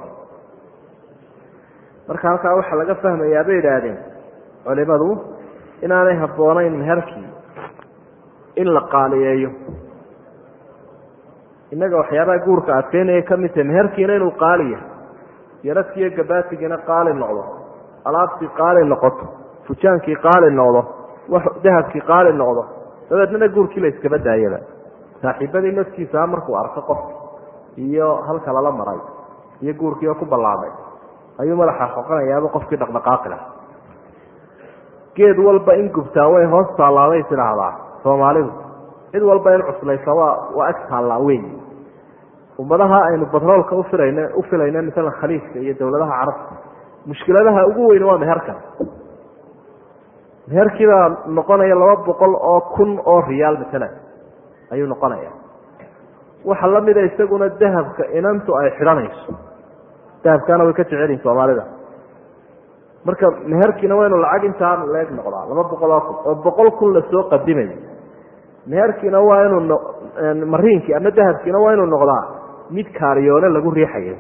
marka halkaa waxaa laga fahmayaa bay idhaahdeen culimadu inaanay habboonayn meherkii in la qaaliyeeyo innaga waxyaabaha guurka adkeynaya ka mid tahay meherkiina inuu qaaliya yaradkiiyo gabaatigina qaali noqdo alaabtii qaali noqoto fujaankii qaali noqdo dahabkii qaali noqdo dabeednana guurkii la iskaba daayaba saaxiibadii naftiisaa markuu arko qofka iyo halka lala maray iyo guurkii oo ku ballaamay ayuu madaxa xoqanayaaba qofkii dhaqdhaqaaqi lah geed walba in gubtaa way hoos taallaaday tidhaahdaa soomaalidu cid walba in cuslaysa waa waa ag taallaa weyn ummadaha aynu batroolka ufilayna u filayna masalan khaliifka iyo dowladaha carabta mushkiladaha ugu weyn waa meherkan meherkiibaa noqonaya laba boqol oo kun oo riyaal matalan ayuu noqonaya waxa lamida isaguna dahabka inantu ay xidhanayso dahabkaana way ka jecelyihin soomaalida marka meherkiina waa inu lacag intaa leeg noqdaa laba boqol oo kun oo boqol kun lasoo qadimayo meherkiina waa inuu mariinkii ama dahabkiina waa inuu noqdaa mid kaariyoole lagu riixayo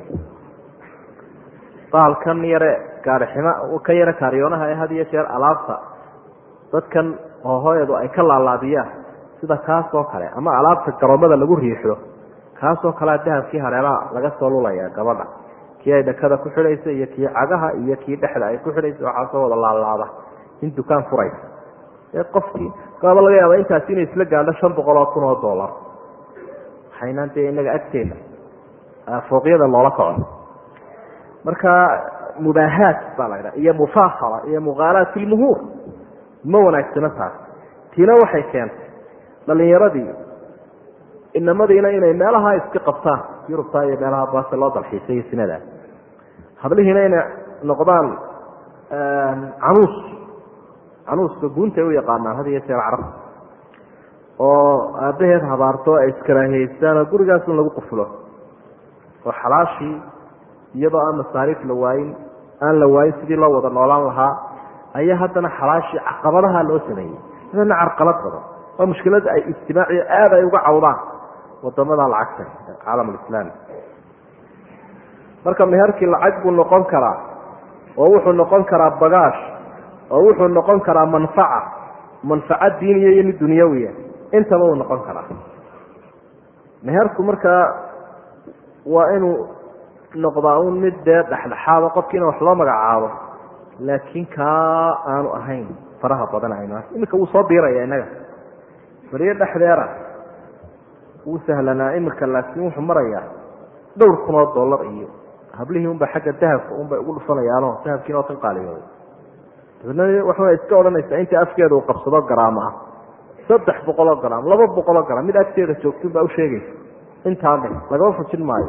baalkan yare gaariximo ka yare kaariyoonaha ee had iyo jeer alaabta dadkan hoohooyadu ay ka laalaadiyaan sida kaas oo kale ama alaabta garoomada lagu riixdo kaasoo kalea dahabkii hareeraha laga soo lulaya gabadha kii ay dhakada ku xidhaysa iyo kii cagaha iyo kii dhexda ay ku xidhaysa waxaasoo wada laalaada in dukaan furaysa ee qofkii gaaba laga yaaba intaasi inay isla gaadho shan boqol oo kun oo dollar waxaynaan dee inaga agteeda fooqyada loola kaco marka mubaahaat baa la ydhaha iyo mufaahara iyo mukhaalaat fi lmuhuur ma wanaagsano taas tiina waxay keentay dhalinyaradii inamadiina inay meelaha iska qabtaan yurubta iyo meelaha baase loo dalxiisay iyo sinada hablihiina inay noqdaan canuus canuuska guuntay u yaqaanaan had iyo jeer carabta oo aabbaheed habaarto ay iskaraahiyeystaan oo gurigaasun lagu qufulo oo xalaashii iyadoo aan masaariif la waayin aan la waayin sidii loo wada noolaan lahaa ayaa haddana xalaashii caqabadaha loo sameeyey idana carqalad badan waa mushkilada ay ijtimaaciya aada ay uga cawdaan wadamada lacagta caalam alislaami marka meherkii lacag buu noqon karaa oo wuxuu noqon karaa bagaash oo wuxuu noqon karaa manfaca manfaca diiniya iyo mid dunyawiya intaba uu noqon karaa meherku markaa waa inuu noqdaa un mid dee dhexdhexaado qofkiina wax loo magacaabo laakiin kaa aanu ahayn faraha badan aynu iminka wuu soo biiraya innaga beriyo dhexdeera wuu sahlanaa imika laakiin wuxuu marayaa dhowr kun oo dollar iyo hablihii unba xagga dahabka unbay ugu dhufanayaano dahabkiina oo kan qaaliyooday dabadna waxaa iska odhanaysaa inta afkeeda uu qabsado garaam ah saddex boqol oo garaam laba boqol oo garaam mid agteeda joogtun baa usheegaysa intaa dhe lagama fujin maayo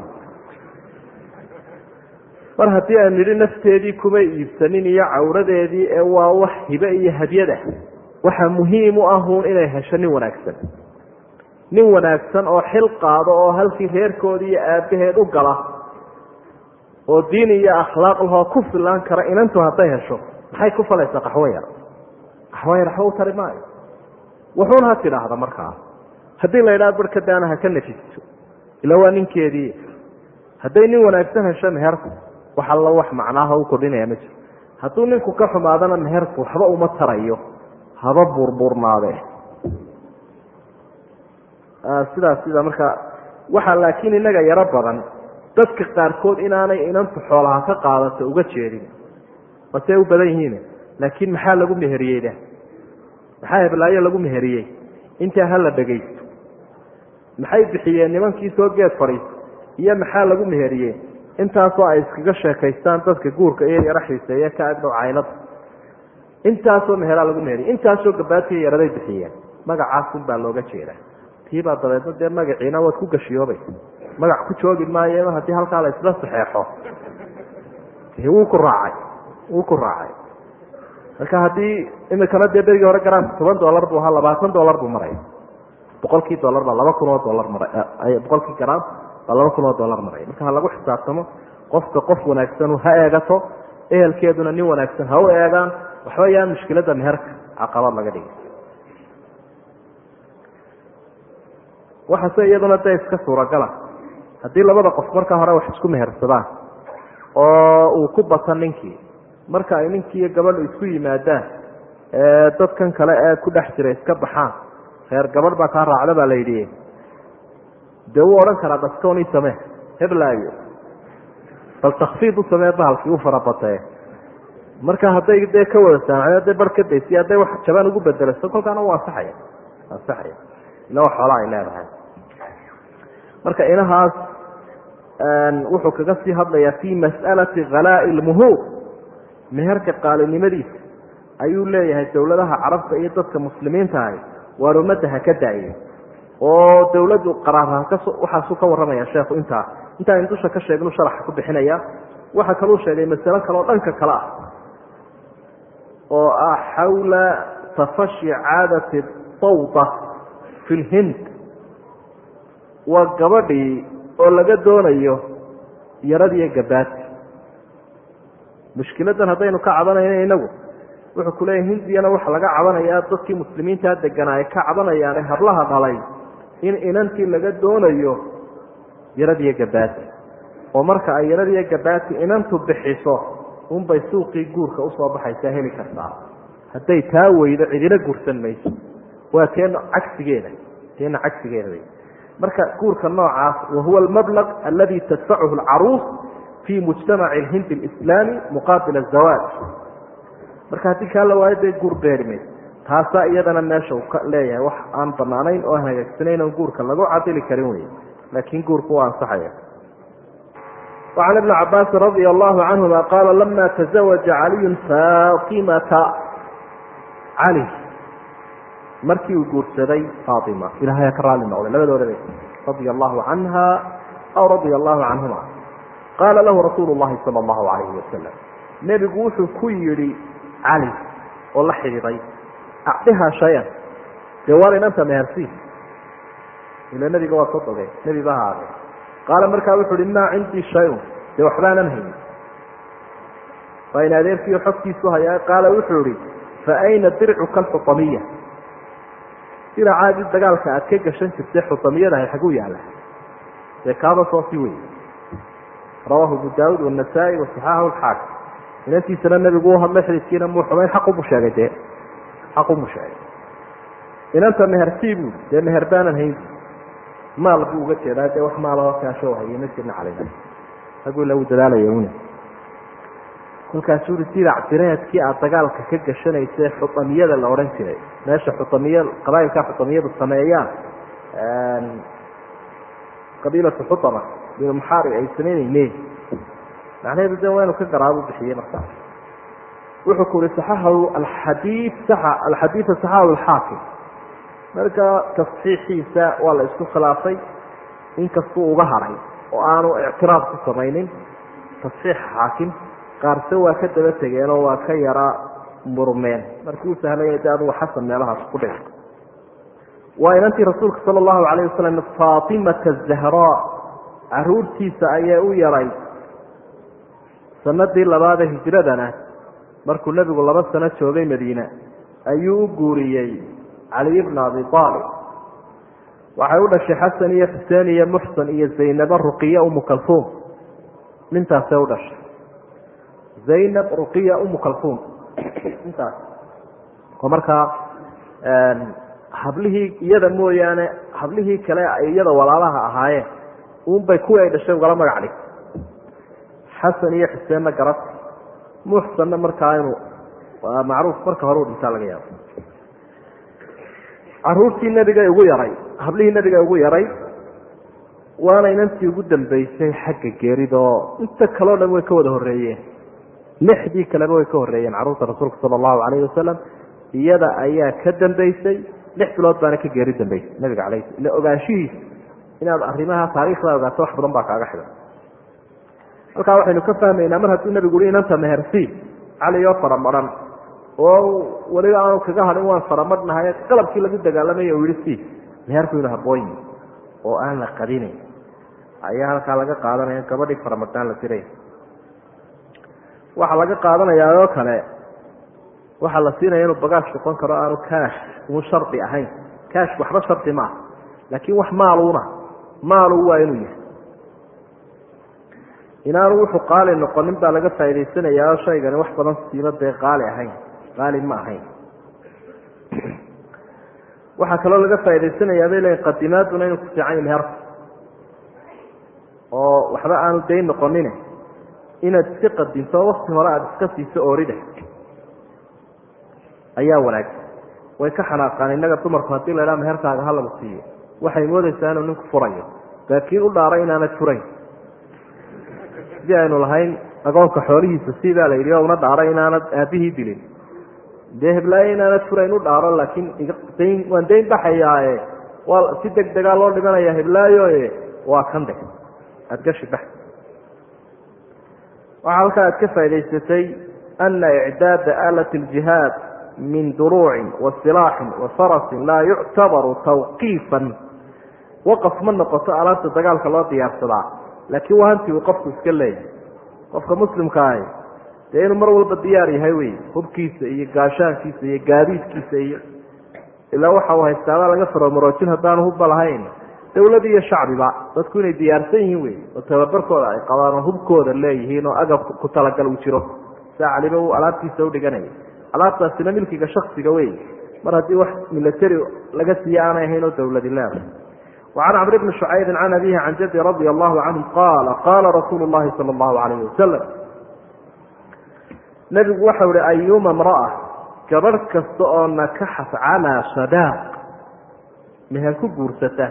mar haddii aan nidhi nafteedii kuma iibsanin iyo cawradeedii ee waa wax hibe iyo hadyada waxa muhiim u ahuun inay hesho nin wanaagsan nin wanaagsan oo xil qaado oo halkii reerkoodii iyo aabbaheed u gala oo diin iyo akhlaaq lahoo ku filaan kara inantu hadday hesho maxay ku falaysaa qaxwo yar qaxwo yar waxba u tari maayo wuxuun ha tidhaahda markaa haddii la yidhaha barkadaana ha ka nafisto ila waa ninkeedii hadday nin wanaagsan hesho meherku wax alla wax macnaaha u kordhinaya ma jiro hadduu ninku ka xumaadana meherku waxba uma tarayo haba buurbuurnaade sidaas sida marka waxaa laakiin inaga yaro badan dadka qaarkood inaanay inantu xoolaha ka qaadato uga jeedin basey u badan yihiin laakiin maxaa lagu meheriyeyda maxaa heblaayo lagu meheriyey intaa hala dhegaysto maxay bixiyeen nimankii soo geed fadhiiso iyo maxaa lagu meheriyey intaasoo ay iskaga sheekaystaan dadka guurka iyo yaro xiiseeye ka agdhow caylada intaasoo meheraa lagu meheriyey intaasoo gabaadkiiyo yaraday bixiyeen magacaasun baa looga jeedaa tiibaa dabeedna dee magaciina waad ku gashiyoobaysa magac ku joogi maayo haddii halkaa la isla saxeexo wuu ku raacay wuu ku raacay marka haddii imikana dee berigii hore garaamka toban dollar buu ahaa labaatan dollar buu maraya boqolkii dollar baa laba kun oo dollar maray boqolkii garaam baa laba kun oo dollar maraya marka ha lagu xisaabtamo qofka qof wanaagsan ha eegato ehelkeeduna nin wanaagsan ha u eegaan waxba yaan mushkilada meherka caqabad laga dhigay waxase iyaduna dee iska suuragala haddii labada qof marka hore wax isku mehersadaan oo uu ku bata ninkii marka ay ninkii iyo gabadhu isku yimaadaan dadkan kale ee ku dhex jira iska baxaan reer gabadh baa kaa raacda baa la yidhi dee wuu odhan karaa daskoon ii samee heblaayo bal takfiid u samee bahalkii u farabatee marka hadday dee ka wada saamaceen hadday bar ka daysiy hadday wax jabaan ugu bedelaso kolkaana u ansaxaya ansaxaya ila wax xoolaa ay leedahay marka inahaas wuxuu kaga sii hadlayaa fi mas'alati khalaa'i lmuhuur meherka qaalinimadiisa ayuu leeyahay dowladaha carabta iyo dadka muslimiinta ahi waar ummadda ha ka daaye oo dowladdu qaraarha waxaasuu ka warramaya sheekhu intaa intaan dusha ka sheegnu sharaxa ku bixinaya waxa kaluu sheegay masalo kaleoo dhanka kale ah oo ah xawla tafashi caadati tawda fi lhind waa gabadhii oo laga doonayo yaradiiyo gabaati mushkiladan haddaynu ka cabanayna inagu wuxuu kuleeyahy hindiyana waxa laga cabanayaa dadkii muslimiintaa deganaa ay ka cabanayaane hablaha dhalay in inantii laga doonayo yaradiiyo gabaati oo marka ay yaradiiyo gabaati inantu bixiso unbay suuqii guurka usoo baxaysaa heli kartaa hadday taa weydo cidina guursan mayso waa teena cagsigeeda teena cagsigeeda wey marka guurka noocaas wahuwa almablaq aladi tadfacuhu alcaruus fi mujtamaci alhindi alislaami muqaabil azawaaj marka haddii kaa la waayo dee guur beeri mayso taasaa iyadana meesha uu ka leeyahay wax aan banaanayn oo aan hagaagsanayn oon guurka lagu cadili karin wey laakiin guurku waa ansaxaya وعن بن cabاasi رضي الله عنهma qاla لma تزaوaجa عaliي فاطimةa عalي markii uu guursaday faaطima ilahay ka raali noqday labadoodaba radي الlahu عanha aw radي الlahu canهuma qaala lahu rasuul الlahi salى الlahu عalayه wasalam nebigu wuxuu ku yihi cali oo la xidhiiday acdiha شhayan dee waar inanta mehersi ila nebiga waa soo dogay nebi ba haade qaala markaa wuxu uhi maa cindii shayun dee waxbaanan haynin waa in adeerkiio xogtiisu hayaa qaala wuxuu ihi fa ayna dircuka alxutamiya diracaadii dagaalka aad ka gashan jirtay xutamiyadahay xaguu yaalla dee kaaba soosi wey rawaahu abu daawuud wanasaa-i wasaxaahu lxaakim inantiisana nebigu u hadlay xididkiina muu xumayn xaqubu sheegay dee xaqubu sheegay inanta mehersii buu dee meher baanan hayn maal buu uga jeedaa dee wax maalao kaasho haye ma jirna calayna raguu lagu dadaalaya una kolkaasuu uri dirac direedkii aada dagaalka ka gashanaysa xutamiyada la odhan jiray meesha xutamiya qabailka xutamiyadu sameeyaan qabiilatu xutama binu muxaari ay samaynayne macnaheedu de waa inu ka garaabu bixiyey markaa wuxuu ku uri saxahahu alxadii alxadiida saxahahu alxaakim marka tasxiixiisa waa la isku khilaafay inkastuu uga haray oo aanu ictiraaf ku samaynin tasxiix xaakim qaarse waa ka daba tegeenoo waa ka yara murmeen markii u sahlaya de adugu xasan meelahaas ku dhig waa inantii rasuulka sala allahu calayh wasalam faatimata zahraa caruurtiisa ayaa u yaray sanadii labaadee hijradana markuu nebigu laba sano joogay madiine ayuu u guuriyey caliy bna abi aalib waxay u dhashay xasan iyo xuseen iyo muxsan iyo zaynaba ruqiya umu kalfuum nintaasay u dhashay zaynab ruqiya umu kalfuum intaas oo markaa hablihii iyada mooyaane hablihii kale ay iyada walaalaha ahaayeen unbay kuwii ay dhashay ugala magac dhig xasan iyo xuseenna garad muxsanna markaa inuu macruuf marka hore u dhintaa laga yaabo caruurtii nebiga ugu yaray hablihii nebiga ugu yaray waana inantii ugu dambeysay xagga geeridoo inta kaleo dhan way ka wada horeeyeen lixdii kaleba way ka horeeyeen carruurta rasuulka sala allahu calayhi wasalam iyada ayaa ka dambeysay lix bilood baana ka geeri dambeysay nabiga calayh ila ogaanshihiisa inaad arrimaha taariikhda ogaato wax badan baa kaaga xidan halkaa waxaynu ka fahmaynaa mar hadduu nebigu uhi inanta mehersiin cali oo faramaran oo weliba aanu kaga hadhin waan faramadhnahay qalabkii lagu dagaalamay u yihi si meherku inu habooyi oo aan la qadinayn ayaa halkaa laga qaadanaya gabadhii faramadnaan la diray waxaa laga qaadanayaa oo kale waxaa la siinaya inuu bagaash noqon karo aanu kaash uu shardi ahayn kaash waxba shardi maaha laakiin wax maaluuna maalu waa inuu yahay inaanu wuxuu qaali noqonin baa laga faa'idaysanayaa oo shaygani wax badan siima dee qaali ahayn qaali ma ahayn waxaa kaloo laga faa'idaysanayaa bay leeyiin qadimaaduna inuu ku fiican yahay meherka oo waxba aanu dayn noqonin inaad iska qadinto wakti hore aada iska siiso oorida ayaa wanaagsan way ka xanaaqaan innaga dumarku haddii la idhaha meherkaaga ha lagu siiyo waxay moodaysaa inuu ninku furayo laakiin u dhaaray inaanad furayn sidii aynu lahayn agoonka xoolihiisa sidaa la yidhi oo una dhaaray inaanad aabihii dilin dee heblaayo inaanad furayn u dhaaro laakiin dayn waan dayn baxayaae waa si deg degaa loo dhimanaya heblaayoe waa kan de aada gashi bax waxaa halkaa aad ka faa'idaysatay ana icdaada aalati ljihaad min duruucin wa silaaxin wa farasin laa yuctabaru tawqiifan waqaf ma noqoto alaabta dagaalka loo diyaarsadaa laakiin waa hanti uu qofku iska leeyahay qofka muslimka ahi dee inuu mar walba diyaar yahay wey hubkiisa iyo gaashaankiisa iyo gaadiidkiisa iyo ilaa waxa uu haystaabaa laga faromaroojin haddaanu hubba lahayn dawlad iyo shacbiba dadku inay diyaarsan yihiin wey oo tababarkooda ay qabaan oo hubkooda leeyihiin oo agab ku talagal uu jiro saa caliba uu alaabtiisa u dhiganaya alaabtaasina milkiga shaksiga wey mar haddii wax milatary laga siiye aanay ahayn oo dawladi leedahay وعن cمر بن شعyب عن أbيه عن jد رضي الله عنه qال qاla رsuuل اللhi صلى الله عليه وسلم نبgu waxau hi أyuma امرأة gabadh kasta oo nakaxat calىa صداaq meher ku guursata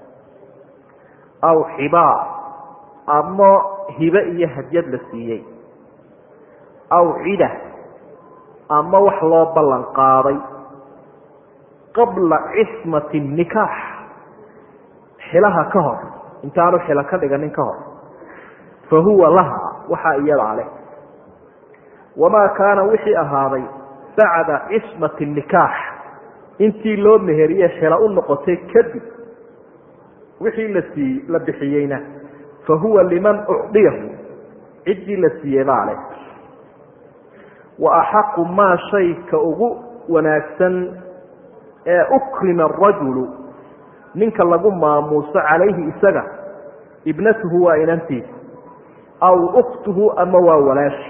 aw xibaa ama hibe iyo hadyad la siiyey aw cida ama wax loo ballan qaaday qabla cismaة النikاx xilaha ka hor intaanu xilo ka dhiganin ka hor fa huwa laha waxaa iyadaa leh wamaa kaana wixii ahaaday bacda cismati nikaax intii loo meheriye xilo u noqotay kadib wixii la sii la bixiyeyna fa huwa liman ucdiyahu ciddii la siiyey baa leh wa axaqu maa shayka ugu wanaagsan ee ukrima arajulu ninka lagu maamuuso calayhi isaga ibnatuhu waa inantiisa aw uktuhu ama waa walaashi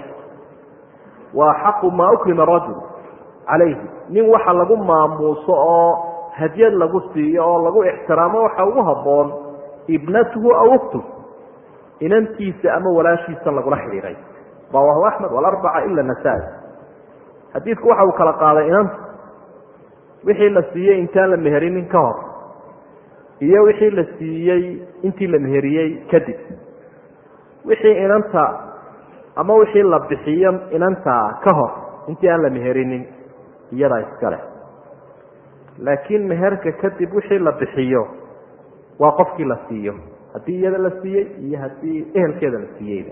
wa axaqu maa ukrima rajul calayhi nin waxa lagu maamuuso oo hadyad lagu siiyo oo lagu ixtiraamo waxa ugu habboon ibnatuhu aw uktuhu inantiisa ama walaashiisa lagula xidhiiray rawaahu axmed walarbaca ila nasaa-i xadiidku waxa uu kala qaaday inanta wixii la siiyey intaan la meherinin ka hor iyo wixii la siiyey intii la meheriyey kadib wixii inanta ama wixii la bixiyo inanta ka hor intii aan la meherinin iyadaa iskale laakiin meherka kadib wixii la bixiyo waa qofkii la siiyo haddii iyada la siiyey iyo haddii ehelkeeda la siiyeyba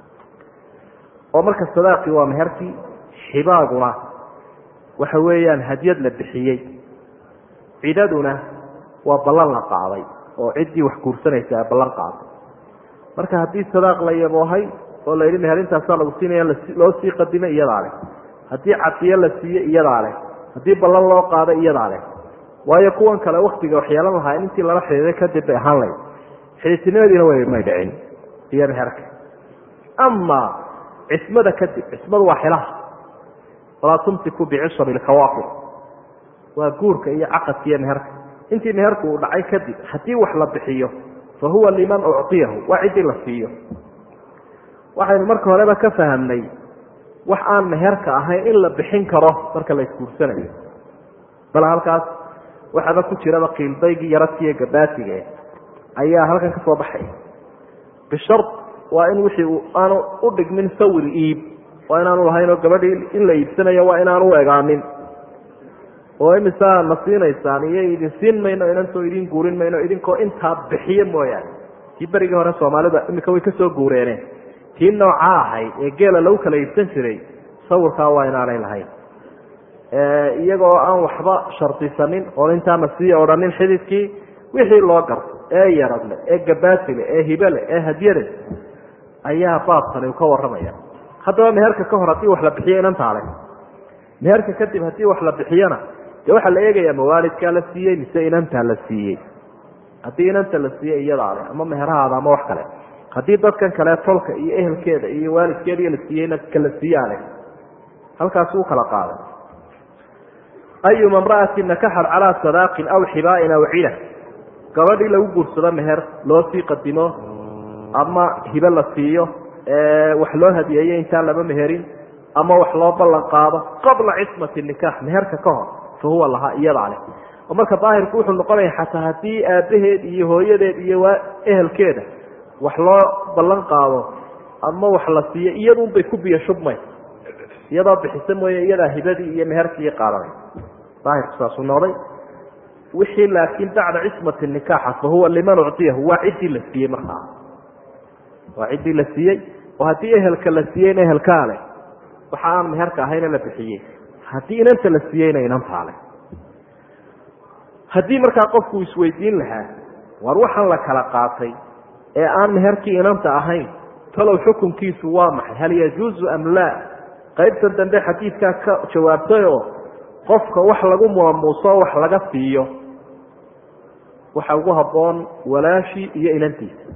oo marka sadaaqii waa meherkii xibaaguna waxa weeyaan hadyad la bixiyey cidaduna waa ballan la qaaday oo ciddii wax guursanaysa a ballan qaaday marka haddii sadaaq la yaboohay oo la yidhi meherintaasa lagu siinaya loo sii qadimay iyadaa leh haddii cadiyo la siiye iyadaa leh haddii ballan loo qaaday iyadaa leh waayo kuwan kale waktiga wax yeelan lahaa in intii lala xidhiiday kadib bay ahaan layd xidhiidtinimadiina way may dhicin iyo meherka ama cismada kadib cismadu waa xilaha walaa tumsiku bicishari lkawaafir waa guurka iyo caqadka iyo meherka intii meherku uu dhacay kadib haddii wax la bixiyo fa huwa liman ucطiyahu waa ciddii la siiyo waxaynu marka horeba ka fahamnay wax aan meherka ahayn in la bixin karo marka la isguursanayo bal halkaas waxaaba ku jiraba qiildaygii yaradkiiyo gabaatiga ayaa halkan ka soo baxay bishar waa in wixii aanu u dhigmin sawir iib waa inaanu lahayn oo gabadhii in la iibsanayo waa inaanu u egaanin oo imisaa na siinaysaan iyo idin siin mayno inantoo idin guurin mayno idinkoo intaa bixiyo mooyaane tii berigii hore soomaalida imika way kasoo guureene tii noocaa ahayd ee geela lagu kala iibsan jiray sawirkaa waa inaanay lahayn iyagoo aan waxba shardisanin oon intaana sii odhanin xididkii wixii loo garto ee yaradle ee gabaatile ee hibele ee hadyade ayaa baabkani uu ka warramaya haddaba meherka ka hor haddii wax la bixiyo inantaa leh meherka kadib haddii wax la bixiyona dee waxaa la eegayaa mawaalidkaa la siiyey mise inantaa la siiyey haddii inanta la siiyey iyadaa leh ama meherhaada ama wax kale haddii dadkan kale tolka iyo ehelkeeda iyo waalidkeeda la siiyeyna kala siiyaa leh halkaas uu kala qaaday ayuma imra'atin nakaxat calaa sadaaqin aw xibaain aw cida gabadhii lagu guursado meher loo sii qadimo ama hibe la siiyo wax loo hadiyeeyo intaan lama meherin ama wax loo ballan qaado qabla cismati nikaax meherka ka hor fa huwa lahaa iyadaa leh oo marka daahirku wuxuu noqonaya xataa haddii aabbaheed iyo hooyadeed iyo ehelkeeda wax loo ballan qaado ama wax la siiyo iyadunbay ku biyo shubmay iyadoo bixisa mooye iyadaa hibadii iyo meherkii qaadanay daahirku saasuu noqday wixii laakiin bacda cismati nikaaxa fa huwa liman uctiyahu waa ciddii la siiyey markaa waa ciddii la siiyey oo haddii ehelka la siiyeyna ehelkaa leh waxa aan meherka ahayna la bixiyey haddii inanta la siiyeyna inantaale haddii markaa qofku isweydiin lahaa war waxaan la kala qaatay ee aan meherkii inanta ahayn talow xukunkiisu waa maxay hal yajuuzu am laa qaybtan dambe xadiidkaa ka jawaabtay oo qofka wax lagu maamuuso wax laga siiyo waxa ugu habboon walaashii iyo inantiisa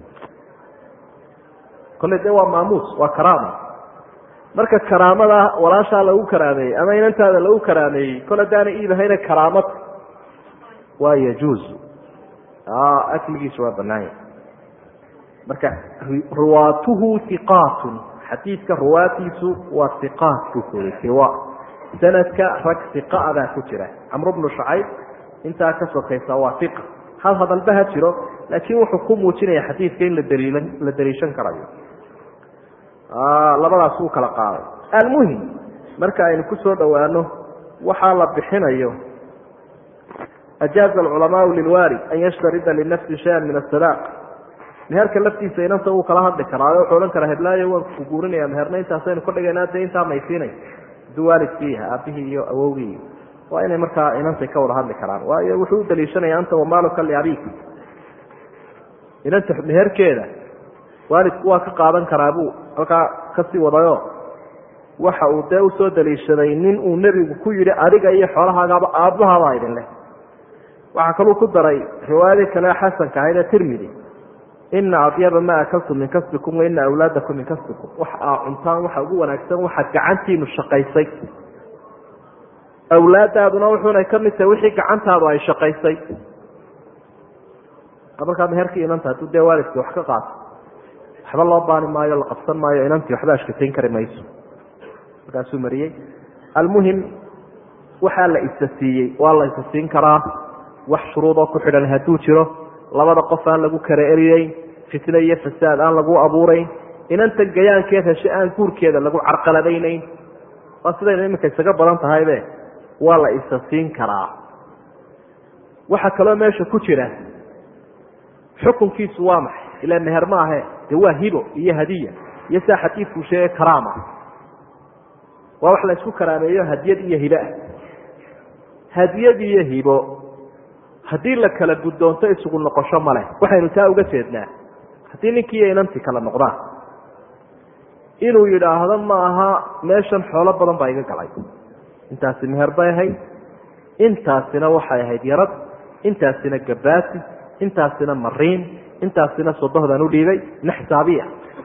kolley dee waa maamuus waa karaama marka karaamada walaashaa lagu karaameeyey ama inantaada lagu karaameeyey kol haddaana iibahayna karaamad waa yajuuzu akligiisu waa banaanya marka ruwaatuhu iqaatun xadiidka ruwaatiisu waa iqaat buu kuyi iwa sanadka rag iqaa baa ku jira camru bnu shacayb intaa ka sokaysa waa iqa hal hadalba ha jiro laakiin wuxuu ku muujinaya xadiidka in ladaliilan la daliishan karayo labadaas wuu kala qaaday almuhim marka aynu ku soo dhowaano waxaa la bixinayo ajaaza alculamaau lilwaalid an yashtarida linafsi shayan min asadaaq meherka laftiisa inanta wuu kala hadli karaa wuxuu odhan karaa heblaayo waan ku guurinaya meherna intaasaynu ka dhigaynaa dee intaa maysiinay haduu waalidkii yaha aabihii iyo awowgii waa inay markaa inantay ka wada hadli karaan waayo wuxuu u daliishanaya anta wamaaluka liabik inanta meherkeeda waalidku waa ka qaadan karaa buu halkaa kasii wadayo waxa uu dee usoo daliishaday nin uu nebigu ku yidhi adiga iyo xoolahaagaaba aabbahabaa idin leh waxaa kaluu ku daray riwaayadii kale xasanka ahayd ee tirmidi ina adyaba ma akaltum min kasbikum waina awlaadakum min kasbikum wax aa cuntaan waxa ugu wanaagsan waxaad gacantiinu shaqaysay awlaadaaduna wuxuunay ka mid tahay wixii gacantaadu ay shaqaysay markaa meherkii inanta hadduu dee waalidkii wax ka qaato waxba loo baani maayo la qabsan maayo inantii waxba ashkatayn kari mayso markaasuu mariyey almuhim waxaa la isa siiyey waa la isa siin karaa wax shuruudoo ku xidhan hadduu jiro labada qof aan lagu kara eriyeyn fitne iyo fasaad aan lagu abuurayn inanta gayaankeed heshe aan guurkeeda lagu carqaladaynayn waa sidayna iminka isaga badan tahaybe waa la isa siin karaa waxaa kaloo meesha ku jira xukunkiisu waa maxay ilaa meher ma ahe dee waa hibo iyo hadiya iyo saa xadiidkuu sheegay karaama waa wax la isku karaameeyo hadiyad iyo hibo ah hadiyad iyo hibo haddii la kala guddoonto isugu noqosho ma leh waxaynu taa uga jeednaa haddii ninkii iyo inantii kala noqdaan inuu yidhaahdo ma aha meeshan xoolo badan baa iga galay intaasi meher bay ahayd intaasina waxay ahayd yarad intaasina gabaati intaasina mariin intaasina sodohdaan u dhiibay ina xisaabiya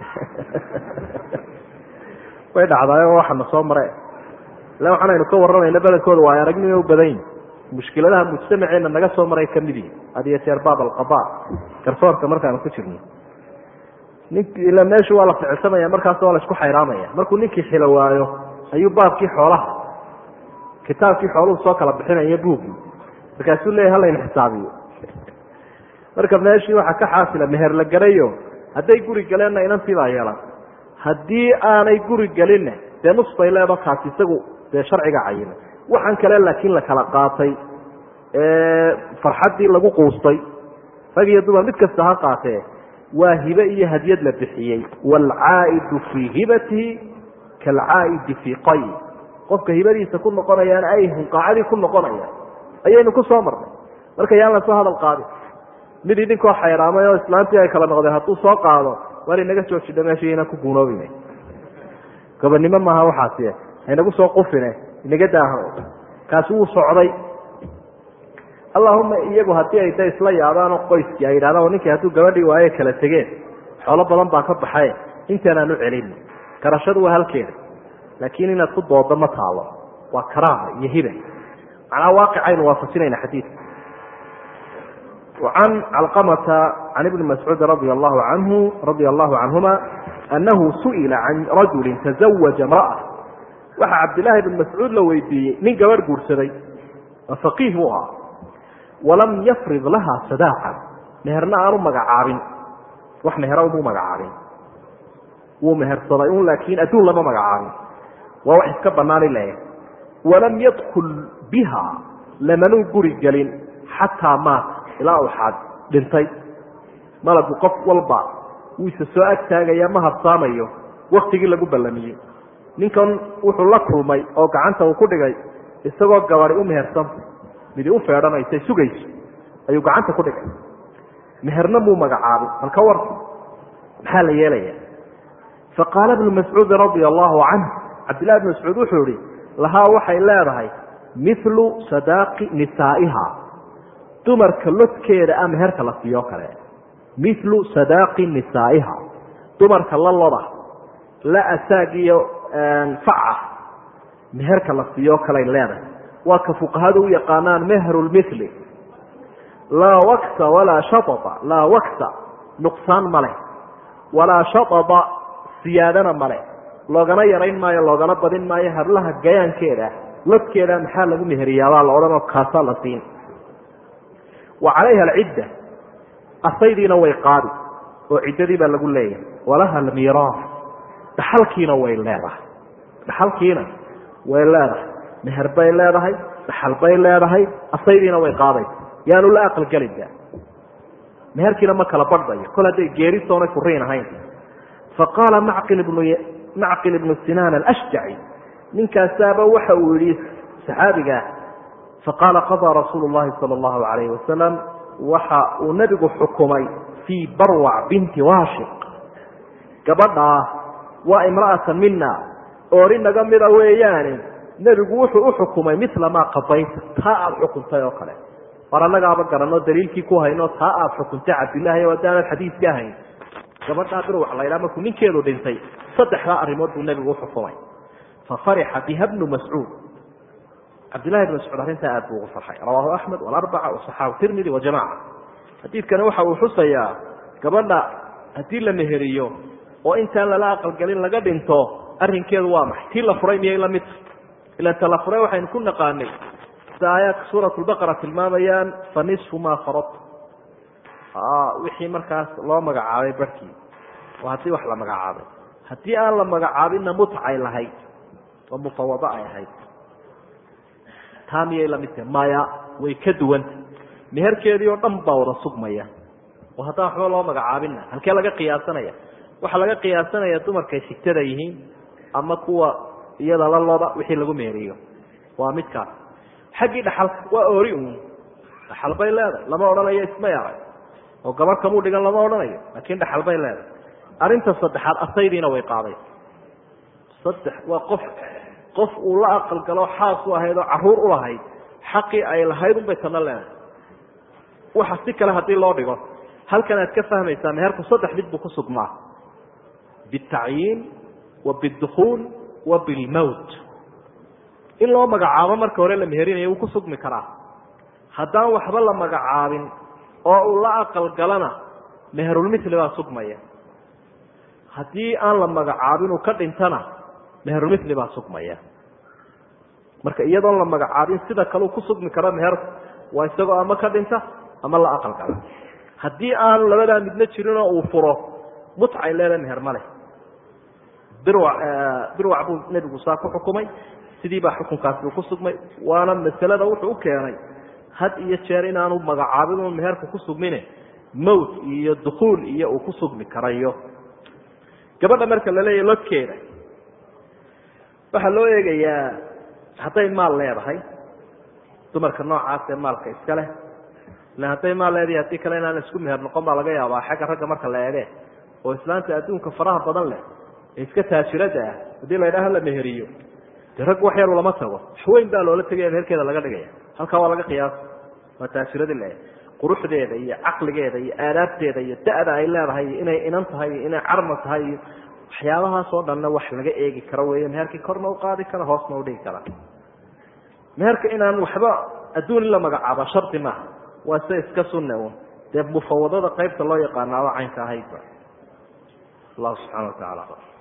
way dhacdaayoo waxana soo mare ila waxaanaynu ka warramayna badankooda waa ay aragnimo u badan yihin mushkiladaha mujtamaceena naga soo maray kamid yihi had iyo jeer baab alqada garsoorka markaanu ku jirno nink ila meeshu waa la ficilsamaya markaas waa la isku xayraamaya markuu ninkii xilo waayo ayuu baabkii xoolaha kitaabkii xooluhu soo kala bixinaya buuggii markaasuu leeyahy halayna xisaabiyo marka meeshii waxaa ka xaasila meher la garayo hadday guri galeenna inantii baa yeelan haddii aanay guri gelinna dee nus bay leedo kaasi isagu dee sharciga cayina waxaan kale laakiin la kala qaatay farxaddii lagu quustay rag iyo dumar mid kasta ha qaatee waa hibe iyo hadyad la bixiyey waalcaa'idu fii hibatihi kaalcaa'idi fii qay qofka hibadiisa ku noqonayaan ay hunqaacadii ku noqonayaan ayaynu ku soo marnay marka yaan lasoo hadal qaadin mid idinkoo xayraamay oo islaantii ay kala noqdeen hadduu soo qaado war inaga joojidha meesha inaan ku guunoobine gobonnimo maaha waxaasi haynagu soo qufine inaga daaho kaasi wuu socday allahuma iyagu haddii ay da isla yaadaanoo qoyskii ay yidhahdaan ninkii hadduu gabadhii waaye kala tegeen xoolo badan baa ka baxay intaanaan u celin garashadu waa halkeeda laakiin inaad ku doodo ma taalo waa karaama iyo hiba macnaa waaqicaynu waafajinayna xadiidka وعن علقمة عن ابن مسعوud رضي الله عنه رضي الله عنهما أنه سئل عن رجل تزوج امرأة waxa cabdاللahi بن مسعوud la weydiiyey nin gabadh guursaday فقيh buu ahaa وalam yfrid laha صداقا meherna aanu magacaabin wax mehera umuu magacaabin wuu mehersaday un laakiin adduun lama magacaabin waa wax iska banaan ileh وalam ydkل biha lamanuu guri gelin xatىa maat ilaa uu xaad dhintay malagu qof walba wuu isa soo ag taagaya ma habsaamayo waktigii lagu ballamiyey ninkan wuxuu la kulmay oo gacanta uu ku dhigay isagoo gabadi u mehersanta midi u feedhanaysa sugayso ayuu gacanta ku dhigay meherna muu magacaabay bal ka war maxaa la yeelaya faqaala ibnu mascuudi radia allahu canh cabdillahi bn mascuud wuxuu ihi lahaa waxay leedahay milu sadaaqi nisaa'iha dumarka lodkeeda a meherka la siiyo kale milu sadaaqi nisaa'iha dumarka la loda la asaag iyo faca meherka la siiyo kaley leedahay waa ka fuqahadu u yaqaanaan mehru lmili laa waksa walaa shaaa laa waksa nuqsaan male walaa shaaba siyaadana male loogana yarayn maayo loogana badin maayo hablaha gayaankeeda lodkeeda maxaa lagu meheriyaabaa la odhanoo kaasaa la siin wa calayha alcidda asaydiina way qaadi oo ciddadii baa lagu leeyahay walaha almiiraas dhaxalkiina way leedahay dhaxalkiina way leedahay meher bay leedahay dhaxal bay leedahay asaydiina way qaadaysa yaanu la aqalgelinba meherkiina ma kala badhayo kol hadday geerisoonay furiin ahayn faqaala macqil ibnu macqil ibnu sinaan alashjaci ninkaasaaba waxa uu yihi saxaabigaa faqaala qadaa rasuulu llahi sala allahu alayhi wasalam waxa uu nebigu xukumay fii barwac binti waashiq gabadhaa waa imra'atan mina oori naga mida weeyaane nebigu wuxuu u xukumay mila maa qadayta taa aada xukuntay oo kale war annagaaba garanoo daliilkii ku hayno taa aada xukuntay cabdillaahi o haddaanad xadiiska ahayn gabadhaa birwac laydhaa markuu ninkeedu dhintay saddexdaa arrimood buu nebigu uxukumay fa farixa biha bnu mascuud cabdillahi bn mascuud arrintaa aad buu ugu farxay rawaahu axmed walarbaca wasaxaabu tirmidi wajamaca xadiidkani waxa uu xusayaa gabadha haddii la meheriyo oo intaan lala aqalgelin laga dhinto arrinkeedu waa maxay tii la furay miyay la mid ilan ta la furay waxaynu ku naqaanay sida aayaadka suurat lbaqara tilmaamayaan fa nisfu maa faradtu wixii markaas loo magacaabay barhkii waa haddii wax la magacaabay haddii aan la magacaabinna mutcay lahayd oo mufawado ay ahayd taa miyay la mid tahay maya way ka duwanta meherkeedii oo dhan baa wada sugmaya oo haddaan waxba loo magacaabinna halkee laga qiyaasanaya waxaa laga qiyaasanaya dumarkay sigtada yihiin ama kuwa iyada la loda wixii lagu meheriyo waa midkaas xaggii dhaxalka waa oori uun dhaxal bay leedahay lama odhanayo isma yaray oo gabar kamuu dhigan lama odhanayo laakiin dhaxal bay leedahay arrinta saddexaad asaydiina way qaaday saddex waa qof qof uu la aqal galo xaas u ahayd oo caruur u lahayd xaqii ay lahayd unbay tana leedahay waxa si kale haddii loo dhigo halkan aad ka fahmaysaa meherku saddex mid buu ku sugmaa bitacyiin wa bidukuul wa bilmowt in loo magacaabo marka hore la meherinayo wuu ku sugmi karaa haddaan waxba la magacaabin oo uu la aqal galana meherulmithli baa sugmaya haddii aan la magacaabin uu ka dhintana meherulmithli baa sugmaya marka iyadoon la magacaabin sida kaleu ku sugmi karo meherku waa isagoo ama ka dhinta ama la aqal gala haddii aanu labadaa midna jirinoo uu furo mutcay leeda meher ma leh birwac birwac buu nebigu saa ku xukumay sidii baa xukunkaasi uu ku sugmay waana masalada wuxuu u keenay had iyo jeer inaanu magacaabin un meherku ku sugmine mowt iyo dukuul iyo uu ku sugmi karayo gabadha marka la leeyahy lodkeeda waxaa loo eegayaa hadday maal leedahay dumarka noocaas ee maalka iska leh ila hadday maal leedahay haddii kale inaan isku meher noqon baa laga yaabaa xagga ragga marka la eege oo islaanta adduunka faraha badan leh ee iska taajirada ah haddii la ydhaha la meheriyo dee rag wax yaru lama tago waxweyn baa loola tegaya meherkeeda laga dhigaya halkaa waa laga qiyaasa waa taajiradii le quruxdeeda iyo caqligeeda iyo aadaabteeda iyo da-da ay leedahay iyo inay inan tahay iyo inay carma tahay iyo waxyaabahaas oo dhanna wax laga eegi karo wey meherkii korna u qaadi kara hoosna udhigi kara meherka inaan waxba adduun in la magacaaba shardi maaha waa se iska sunne un dee mufawadada qaybta loo yaqaanaaba caynka ahaydba allahu subxana wa tacala